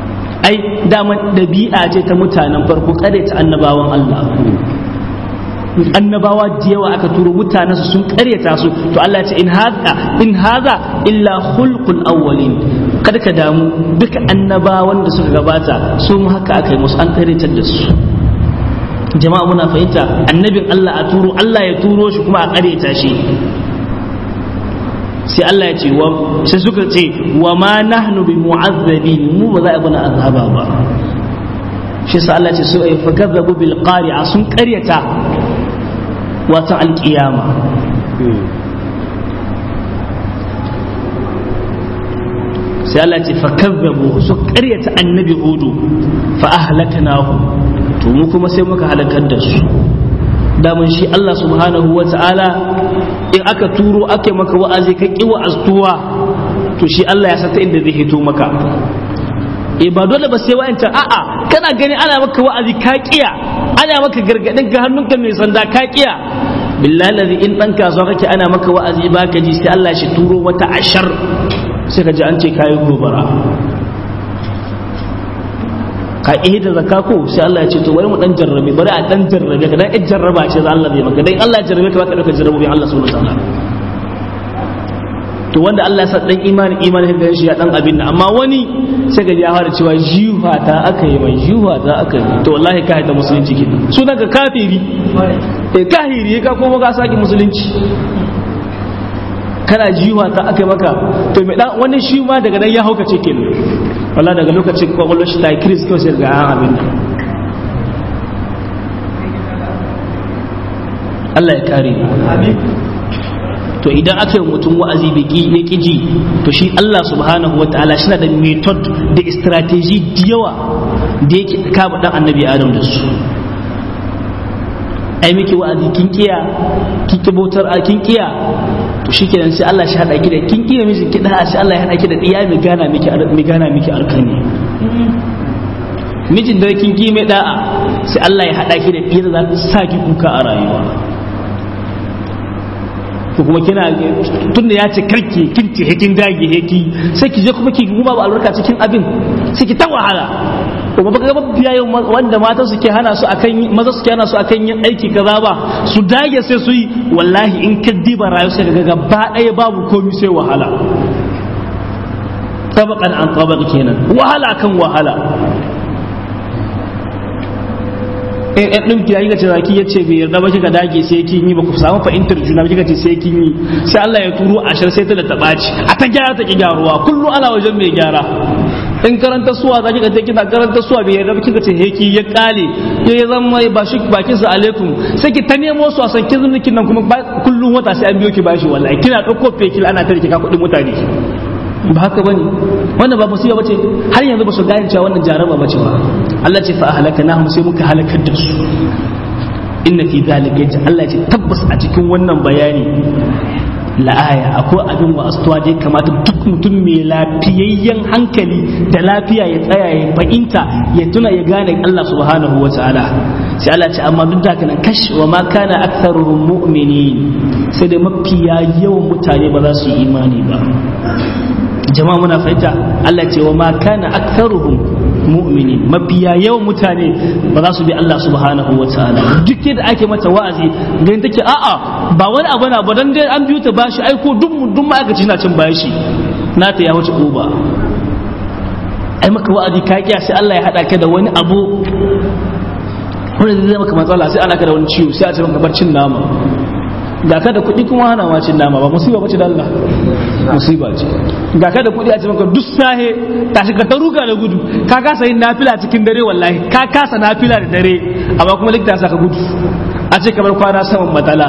ai daman dabi'a ce ta mutanen farko kare ta annabawan Allah annabawa da yawa aka turo mutanensu sun karyata su to Allah ya ce in hada in hada illa khulqul awwalin kada ka damu duka annabawan da suka gabata su haka aka yi musu an karyatar da su jama'a muna fahimta annabin Allah a turo Allah ya turo shi kuma a karyata shi sai Allah ya ce wa sai suka ce wa ma nahnu bi mu'azzabin mu ba za a bana azaba ba shi sa Allah ce su ay fakazzabu bil qari'a sun qaryata wata alqiyama sai Allah ce fakazzabu su qaryata annabi hudu fa ahlaknahu to mu kuma sai muka halakar da su daman shi Allah subhanahu wa ta'ala in aka turo ake maka wa'azi ka ƙi wa'aztuwa to shi Allah ya sata inda zai hito maka e ba dole ba sai wa'ancan a'a kana gani ana maka wa'azi ka ƙiya ana maka gargaɗin ga hannunka mai sanda ka ƙiya billahi lazi in ɗan kasuwa kake ana maka wa'azi ba ka ji sai Allah shi turo wata ashar sai ka ji an ce kayi gobara ka ihe da zakka ko sai Allah ya ce to bari mu dan jarrabe bari a dan jarrabe ka dan in jarraba ce za Allah zai maka dan Allah ya jarrabe ka baka dauka jarrabobi Allah subhanahu wa ta'ala to wanda Allah ya sa dan imani imani da shi ya dan abin nan amma wani sai ga ya fara cewa jiwa ta aka yi mai jiwa ta aka yi to wallahi ka haita musulunci ke sunan ka kafiri eh kahiri ka kuma ka saki musulunci kana jiwa ta aka yi maka to mai dan wani shi ma daga nan ya haukace kenan wala daga lokacin kwakwalwar shi ta yi kiris kawai sai ga an abin nan Allah ya kare to idan aka yi mutum wa'azi bai ya ƙiji to shi Allah subhanahu wa ta'ala shi na da method da strategy da yawa da yake kama dan annabi adam da su ai miki wa'azi kin kiya kin kibotar a kin kiya to shikenan sai Allah shi hada ki da kin kiya miji ki da sai Allah ya hada ki da diya mai gana miki mai gana miki arkani mijin da kin ki mai da'a sai Allah ya hada ki da diya da za ta sa ki kuka a rayuwa ko kuma kina tunda ya ce karki kin ce kin dage heki sai ki je kuma ki kuma ba albarka cikin abin sai ki ta wahala kuma baka ga biya yau wanda mata suke hana su akan maza suke hana su akan yin aiki kaza ba su dage sai su yi wallahi in ka diba rayu sai ga gaba ɗaya babu komai sai wahala tabaqan an tabaq kenan wahala kan wahala in ɗan ɗin kira kika ce zaki ya ce bai yarda ba kika dage sai kin yi ba ku samu fahimtar juna ba kika ce sai kin yi sai Allah ya turo ashar sai ta da ta ɓaci a ta gyara ta ki gyaruwa kullum ana wajen mai gyara in karanta suwa za kika ce kina karanta suwa bai yarda ba kika ce heki ya kale ya zama ba shi bakin sa alaikum sai ki ta nemo su a san kin zunukin nan kuma kullum wata sai an biyo ki bashi wallahi kina ɗauko fekil ana tare ki ka kuɗin mutane ba haka bane wannan ba musiba bace har yanzu ba su gane cewa wannan jaraba bace ba Allah ce fa ahlaknahum sai muka halakar da su inna fi zalika yace Allah ce tabbas a cikin wannan bayani la'aya akwai abin wa astuwa da ya kamata duk mutum mai lafiyayyen hankali da lafiya ya tsaya ya fahimta ya tuna ya gane Allah subhanahu wa ta'ala sai Allah ce amma duk da haka nan kash wa ma kana aktharuhum mu'minin sai dai mafiya yawan mutane ba za su yi imani ba jama'a muna fahimta Allah ce wa ma kana aktharuhum mu'minin mafiya yawan mutane ba za su bi Allah subhanahu wa ta'ala duk yadda ake mata wa'azi ganin take a'a ba wani abu na ba dan dai an biyo ta bashi ai ko duk duk ma'aikaci na cin bashi na ta ya wuce uba ai maka wa'azi ka kiya sai Allah ya hada ka da wani abu wanda zai maka matsala sai ana ka da wani ciwo sai a ce maka bar cin nama ga ka da kuɗi kuma hana ma cin nama ba musiba bace da Allah musiba ce ga ka da kuɗi a ce maka duk sahe tashi ka ta ruga da gudu ka kasa yin nafila cikin dare wallahi ka kasa nafila da dare amma kuma likita ya saka gudu a ce kamar kwana saman matsala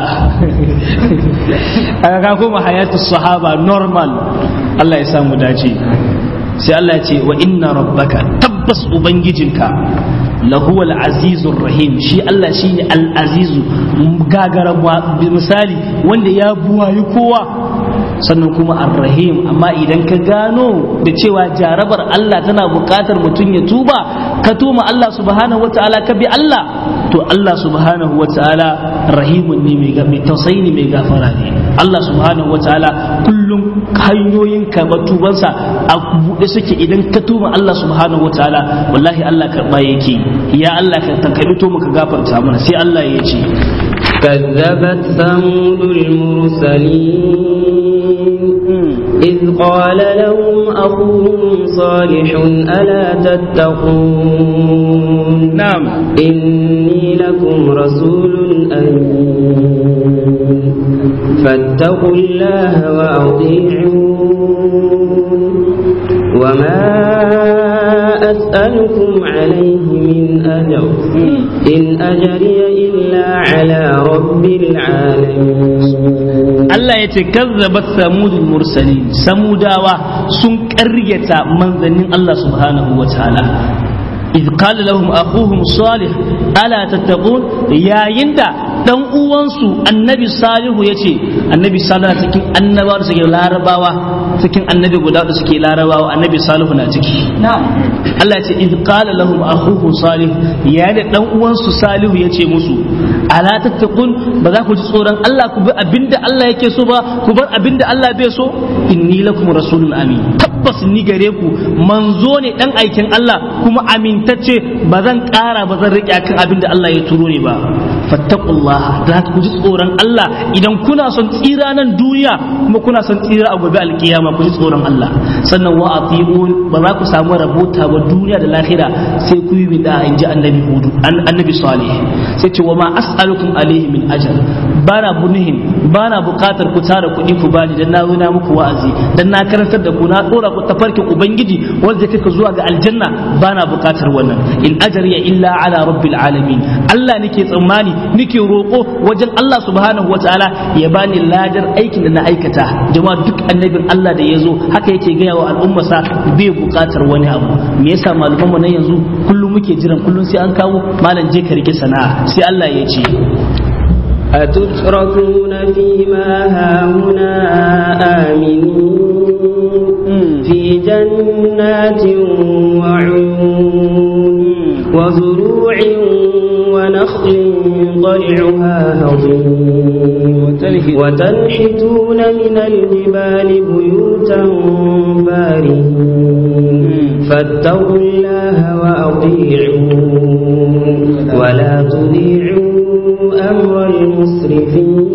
a ka koma hayatu sahaba normal Allah ya samu dace sai Allah ya ce wa inna rabbaka tabbas ubangijinka lahu al-azizur rahim shi Allah shine al-azizu gagara misali wanda ya buwayi kowa sannan kuma ar-rahim amma idan ka gano da cewa jarabar Allah tana buƙatar mutum ya tuba ka tuma Allah subhanahu wata'ala ka bi Allah to Allah subhanahu wata'ala rahimun ne mai tausayi ne mai gafara ne Allah subhanahu wata'ala kullum hanyoyin karɓar tubansa a buɗe suke idan ka tuma Allah subhanahu wata'ala wallahi Allah karɓa yake ya Allah ka tankaɗi to muka gafarta mana sai Allah ya ce كذبت ثمود المرسلين إذ قال لهم أخوهم صالح ألا تتقون نعم إني لكم رسول أمين فاتقوا الله وأطيعون وما أسألكم عليه من أجر إن أجري إلا على رب العالمين Allah ya ce kazzabat samudul mursalin samudawa sun ƙaryata manzannin Allah subhanahu wa ta'ala إذ قال لهم أخوهم صالح ألا تتقون يا يندا dan uwansu annabi salihu ya ce annabi salihu na cikin annabawa da suke larabawa cikin annabi guda da suke larabawa annabi salihu na ciki Allah ya ce iz qala lahum akhuhu salih ya da dan uwansu salihu ya ce musu ala tattaqun ba za ku ji tsoron Allah ku bi abinda Allah yake so ba ku bar abinda Allah bai so inni lakum rasulun amin tabbas ni gare ku manzo ne dan aikin Allah kuma amintacce ba zan kara ba zan rike akan abinda Allah ya turo ni ba fattaqullah da ku ji tsoron Allah idan kuna son tsira nan duniya kuma kuna son tsira a gobe alkiyama ku ji tsoron Allah sannan wa atiun ba za ku samu rabota ba duniya da lahira sai ku yi bida in ji annabi hudu annabi salih sai ce wa ma as'alukum alaihi min ajr bana bunihin bana bukatar ku tara kuɗi ku bani dan na na muku wa'azi dan na karantar da ku na dora ku tafarkin ubangiji wanda kake zuwa ga aljanna bana bukatar wannan in ajriya illa ala rabbil alamin Allah nake tsammani nake roƙo wajen Allah subhanahu wataala ya bani ladar aikin da na aikata jama'a duk annabin Allah da ya zo haka yake gaya wa al'ummarsa bai bukatar wani abu me yasa malaman mu na yanzu kullum muke jiran kullum sai an kawo malam je ka rike sana'a sai Allah ya ce أتتركون فيما هاهنا آمنين في جنات وعيون وزروع ونخل طلعها هضيم وتنحتون من الجبال بيوتا فارهين فاتقوا الله وأطيعون ولا تطيعوا أمر المسرفين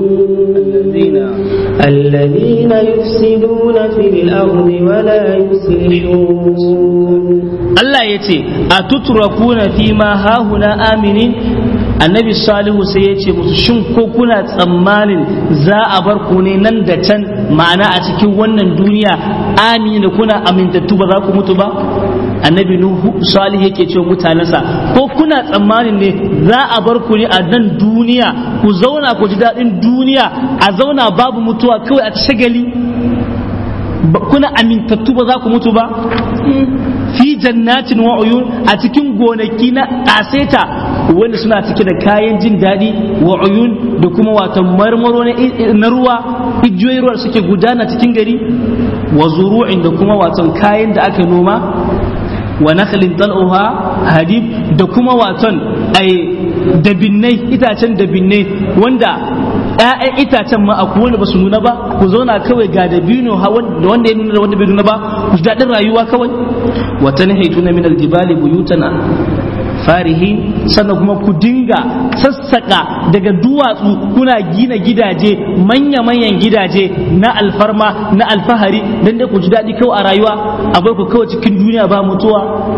الذين يفسدون في الأرض ولا يصلحون Allah ya ce a tuturakuna fi ma hahuna aminin annabi salihu sai ya ce musu shin ko kuna tsammanin za a bar ku ne nan da can ma'ana a cikin wannan duniya amini da kuna amintattu ba za ku mutu ba annabi nuhu salih yake cewa mutanensa ko kuna tsammanin ne za a bar ku ne a nan duniya ku zauna ku ji daɗin duniya a zauna babu mutuwa kawai a shagali kuna amintattu ba za ku mutu ba fi jannatin wa uyun a cikin gonaki na kaseta wanda suna cike da kayan jin daɗi wa uyun da kuma wato marmaro na ruwa igiyoyin ruwa suke gudana cikin gari wa zuru'in da kuma wato kayan da aka noma wa nakhlin tal'uha hadib da kuma waton ai dabinnai itacen dabinnai wanda ‘ya'yan itacen ma akwai wanda ba su nuna ba ku zauna kawai ga dabino da wanda ya nuna da wanda bai nuna ba ku ji daɗin rayuwa kawai wata na haitu na min aljibali buyutana farihi sannan kuma ku dinga sassaka daga duwatsu kuna gina gidaje manya-manyan gidaje na alfarma na alfahari don dai ku ji daɗi kawai a rayuwa a bar ku kawai cikin duniya ba mutuwa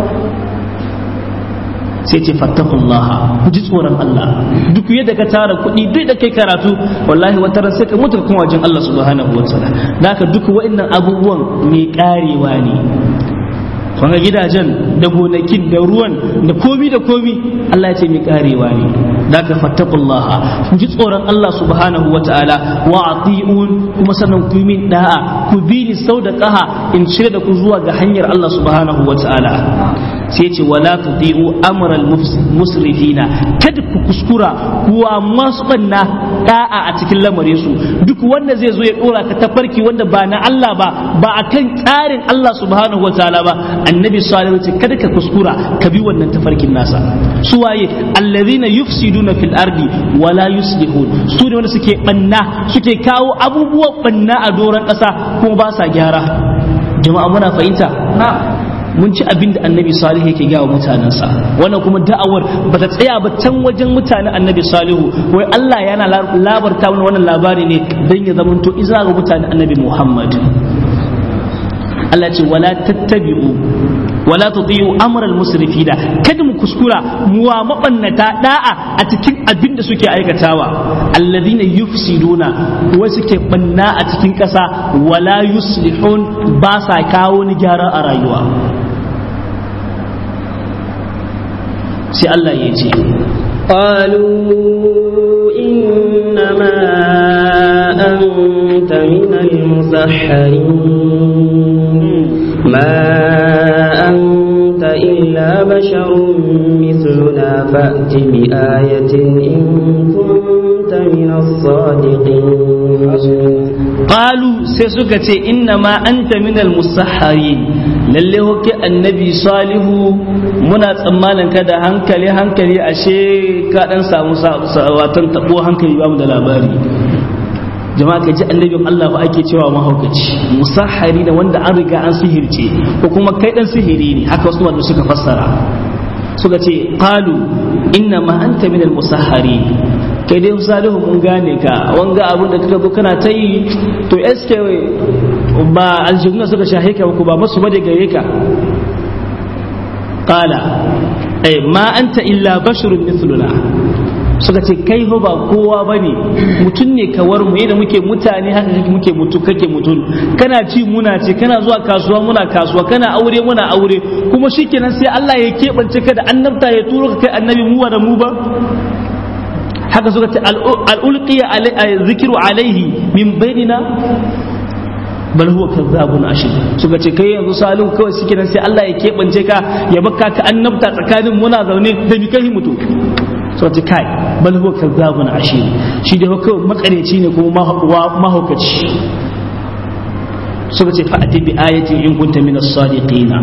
sai ce fattakullah ku ji tsoron Allah duk yadda ka tara kuɗi duk da kai karatu wallahi wata ran sai ka mutu kuma wajen Allah subhanahu wataala naka duk wa'annan abubuwan mai karewa ne ga gidajen da gonakin da ruwan da komi da komi Allah ya ce mai karewa ne da ka fattakullah ku ji tsoron Allah subhanahu wataala wa ati'un kuma sannan ku yi min da'a ku bi ni sau da kaha in shirya da ku zuwa ga hanyar Allah subhanahu wataala sai ce wala tuti'u amral musrifina kada ku kuskura kuwa masu banna da'a a cikin lamarin su duk wanda zai zo ya dora ka tafarki wanda ba na Allah ba ba akan tsarin Allah subhanahu wataala ba annabi sallallahu alaihi kada ka kuskura ka bi wannan tafarkin nasa su waye allazina yufsiduna fil ardi wala yuslihun su ne wanda suke banna suke kawo abubuwan banna a doron kasa kuma ba sa gyara jama'a muna fahimta mun ci abin da annabi salihu yake gawa mutanensa wannan kuma da'awar ba ta tsaya ba can wajen mutanen annabi salihu wai Allah yana labarta mana wannan labari ne don ya zamanto iza ga mutanen annabi Muhammad Allah ce wala tattabi'u wala tuti'u amral musrifina kada mu kuskura mu wa mabannata da'a a cikin abin da suke aikatawa alladhina yufsiduna wa suke banna a cikin kasa wala yuslihun ba sa kawo ni gyara a rayuwa sai Allah ya ce قالوا إنما أنت من المسحرين ما أنت إلا بشر مثلنا فأت بآية إن كنت من الصادقين qalu sai suka ce inna ma anta minal musahharin lalle hoke annabi salihu muna tsammanin ka da hankali hankali ashe ka dan samu watan tabo hankali ba mu da labari jama'a ka ji annabin Allah ba ake cewa mahaukaci musahhari da wanda an riga an sihirce ko kuma kai dan sihiri ne haka wasu wanda suka fassara suka ce qalu inna ma anta minal musahharin kai dai salihu mun gane ka wanga abin da kaka zo kana ta yi to eske ba aljihuna suka shahe ka ku ba masu bade gare ka qala eh ma anta illa basharun mithluna suka ce kai fa ba kowa bane mutum ne kawar mu yadda muke mutane haka kake muke mutu kake mutum kana ci muna ce kana zuwa kasuwa muna kasuwa kana aure muna aure kuma shikenan sai Allah ya keɓance ka da annabta ya turo ka kai annabi mu da mu ba haka suka ce al'ulqiya zikiru alaihi min bainina bal huwa kazzabun ashir suka ce kai yanzu salihu kawai suke nan sai Allah ya keɓance ka ya baka ka annabta tsakanin muna zaune da mi kai mutu suka ce kai bal huwa kazzabun ashir shi da kawai makareci ne kuma mahaukaci suka ce fa'ati bi ayatin in kunta min as-sadiqina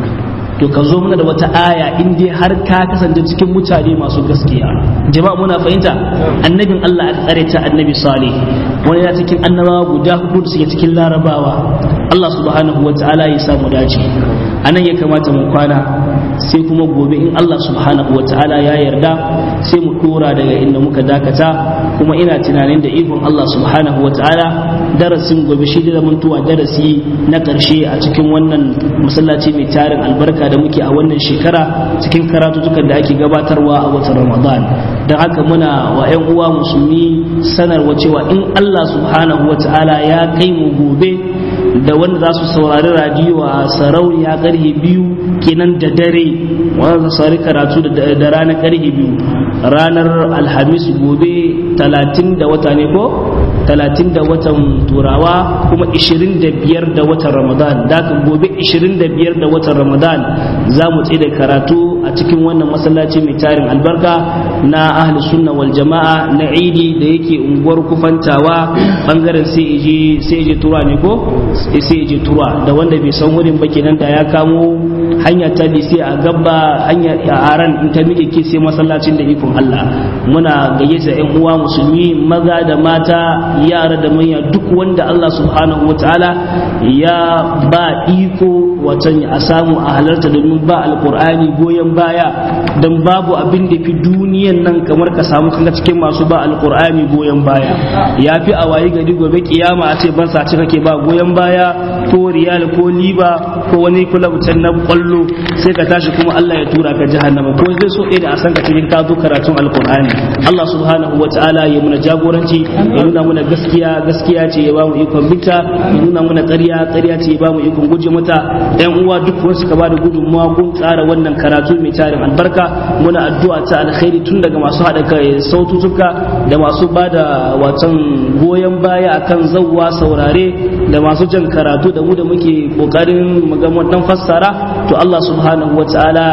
to ka zo mana da wata aya in dai har ka kasance cikin mutane masu gaskiya jama'a muna fahimta annabin Allah aka tsare ta annabi salih wani ya cikin annabawa guda hudu da suke cikin larabawa Allah subhanahu wa ta'ala ya samu dace anan ya kamata mu kwana sai kuma gobe in Allah subhanahu wa ta'ala ya yarda sai mu dora daga inda muka dakata kuma ina tunanin da ikon Allah subhanahu wa ta'ala darasin gobe shi da zamantuwa darasi na karshe a cikin wannan masallaci mai tarin albarka da muke a wannan shekara cikin karatutukan da ake gabatarwa a watan Ramadan don haka muna wa 'yan uwa musulmi sanarwa cewa in Allah subhanahu wa ta'ala ya kai mu gobe da wanda za su saurari radiyo a sarauniya karhe biyu kenan da dare wanda za su karatu da ranar karhe biyu ranar alhamis gobe talatin da wata ne ko talatin da watan turawa kuma ishirin da biyar da watan ramadan da gobe ishirin da biyar da watan ramadan za mu tsaye da karatu a cikin wannan masallaci mai tarin albarka na ahli sunna wal jama'a na idi da yake unguwar kufantawa bangaren sai je tura ne ko sai je tura da wanda bai san wurin ba kenan da ya kamo hanya ta sai a gaba hanya a aran in ta miƙe ke sai masallacin da ikon Allah muna gayyata ƴan uwa musulmi maza da mata yara da manya duk wanda Allah subhanahu wataala ya ba iko watan a samu a halarta domin ba alkur'ani goyon baya don babu abin da fi duniyan nan kamar ka samu kanka cikin masu ba alkur'ani goyon baya ya fi a wayi gari gobe kiyama a ce ban sace kake ba goyon baya ko riyal ko liba ko wani kulab can na kwallo sai ka tashi kuma Allah ya tura ka jahannama ko zai so da a san ka cikin ka zo karatun alkur'ani Allah subhanahu wataala ya muna jagoranci ya nuna muna gaskiya gaskiya ce ya ba mu ikon bita ya nuna muna ƙarya ƙarya ce ya ba mu ikon guje mata yan uwa duk wani suka bada gudunmuwa kun tsara wannan karatu mai tarin albarka muna addu'a ta alkhairi tun daga masu haɗa kai sautuka da masu bada watan goyon baya akan zawwa saurare da masu jan karatu da mu da muke kokarin mu ga dan fassara to Allah subhanahu wataala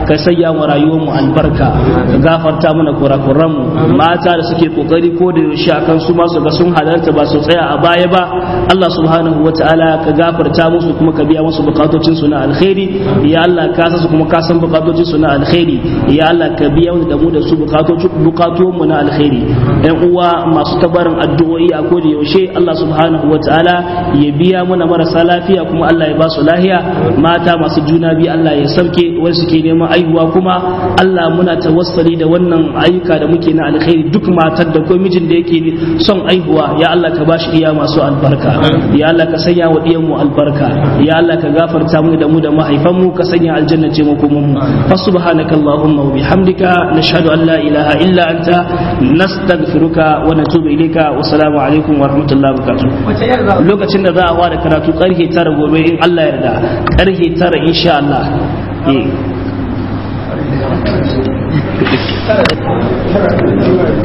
ka sanya mu rayuwar mu albarka ka gafarta mana kurakuran mu mata da suke kokari ko da yaushe akan su ma su ga sun halarta ba su tsaya a baya ba Allah subhanahu wataala ka gafarta musu kuma ka biya musu bukatocin su na alkhairi ya Allah ka san su kuma ka san bukatocin su na alkhairi ya Allah ka biya mu da mu da su bukatocin bukatun mu na alkhairi ɗan uwa masu tabarin addu'o'i a koda yaushe Allah subhanahu wataala ya biya mana marasa lafiya kuma Allah ya ba su lahiya mata masu juna biyu Allah ya sauke wanda suke neman aihuwa kuma Allah muna tawassali da wannan ayyuka da muke na alkhairi duk matar da ko mijin da yake son aihuwa ya Allah ka bashi iya masu albarka ya Allah ka sanya wa diyan mu albarka ya Allah ka gafarta mu da mu da mahaifan mu ka sanya aljanna ce mu kuma mu fa subhanaka allahumma wa bihamdika nashhadu an la ilaha illa anta nastaghfiruka wa natubu ilayka wa assalamu alaikum wa rahmatullahi wa barakatuh lokacin da za a fara karatu karfe tara gobe in Allah yarda karfe tara insha Allah eh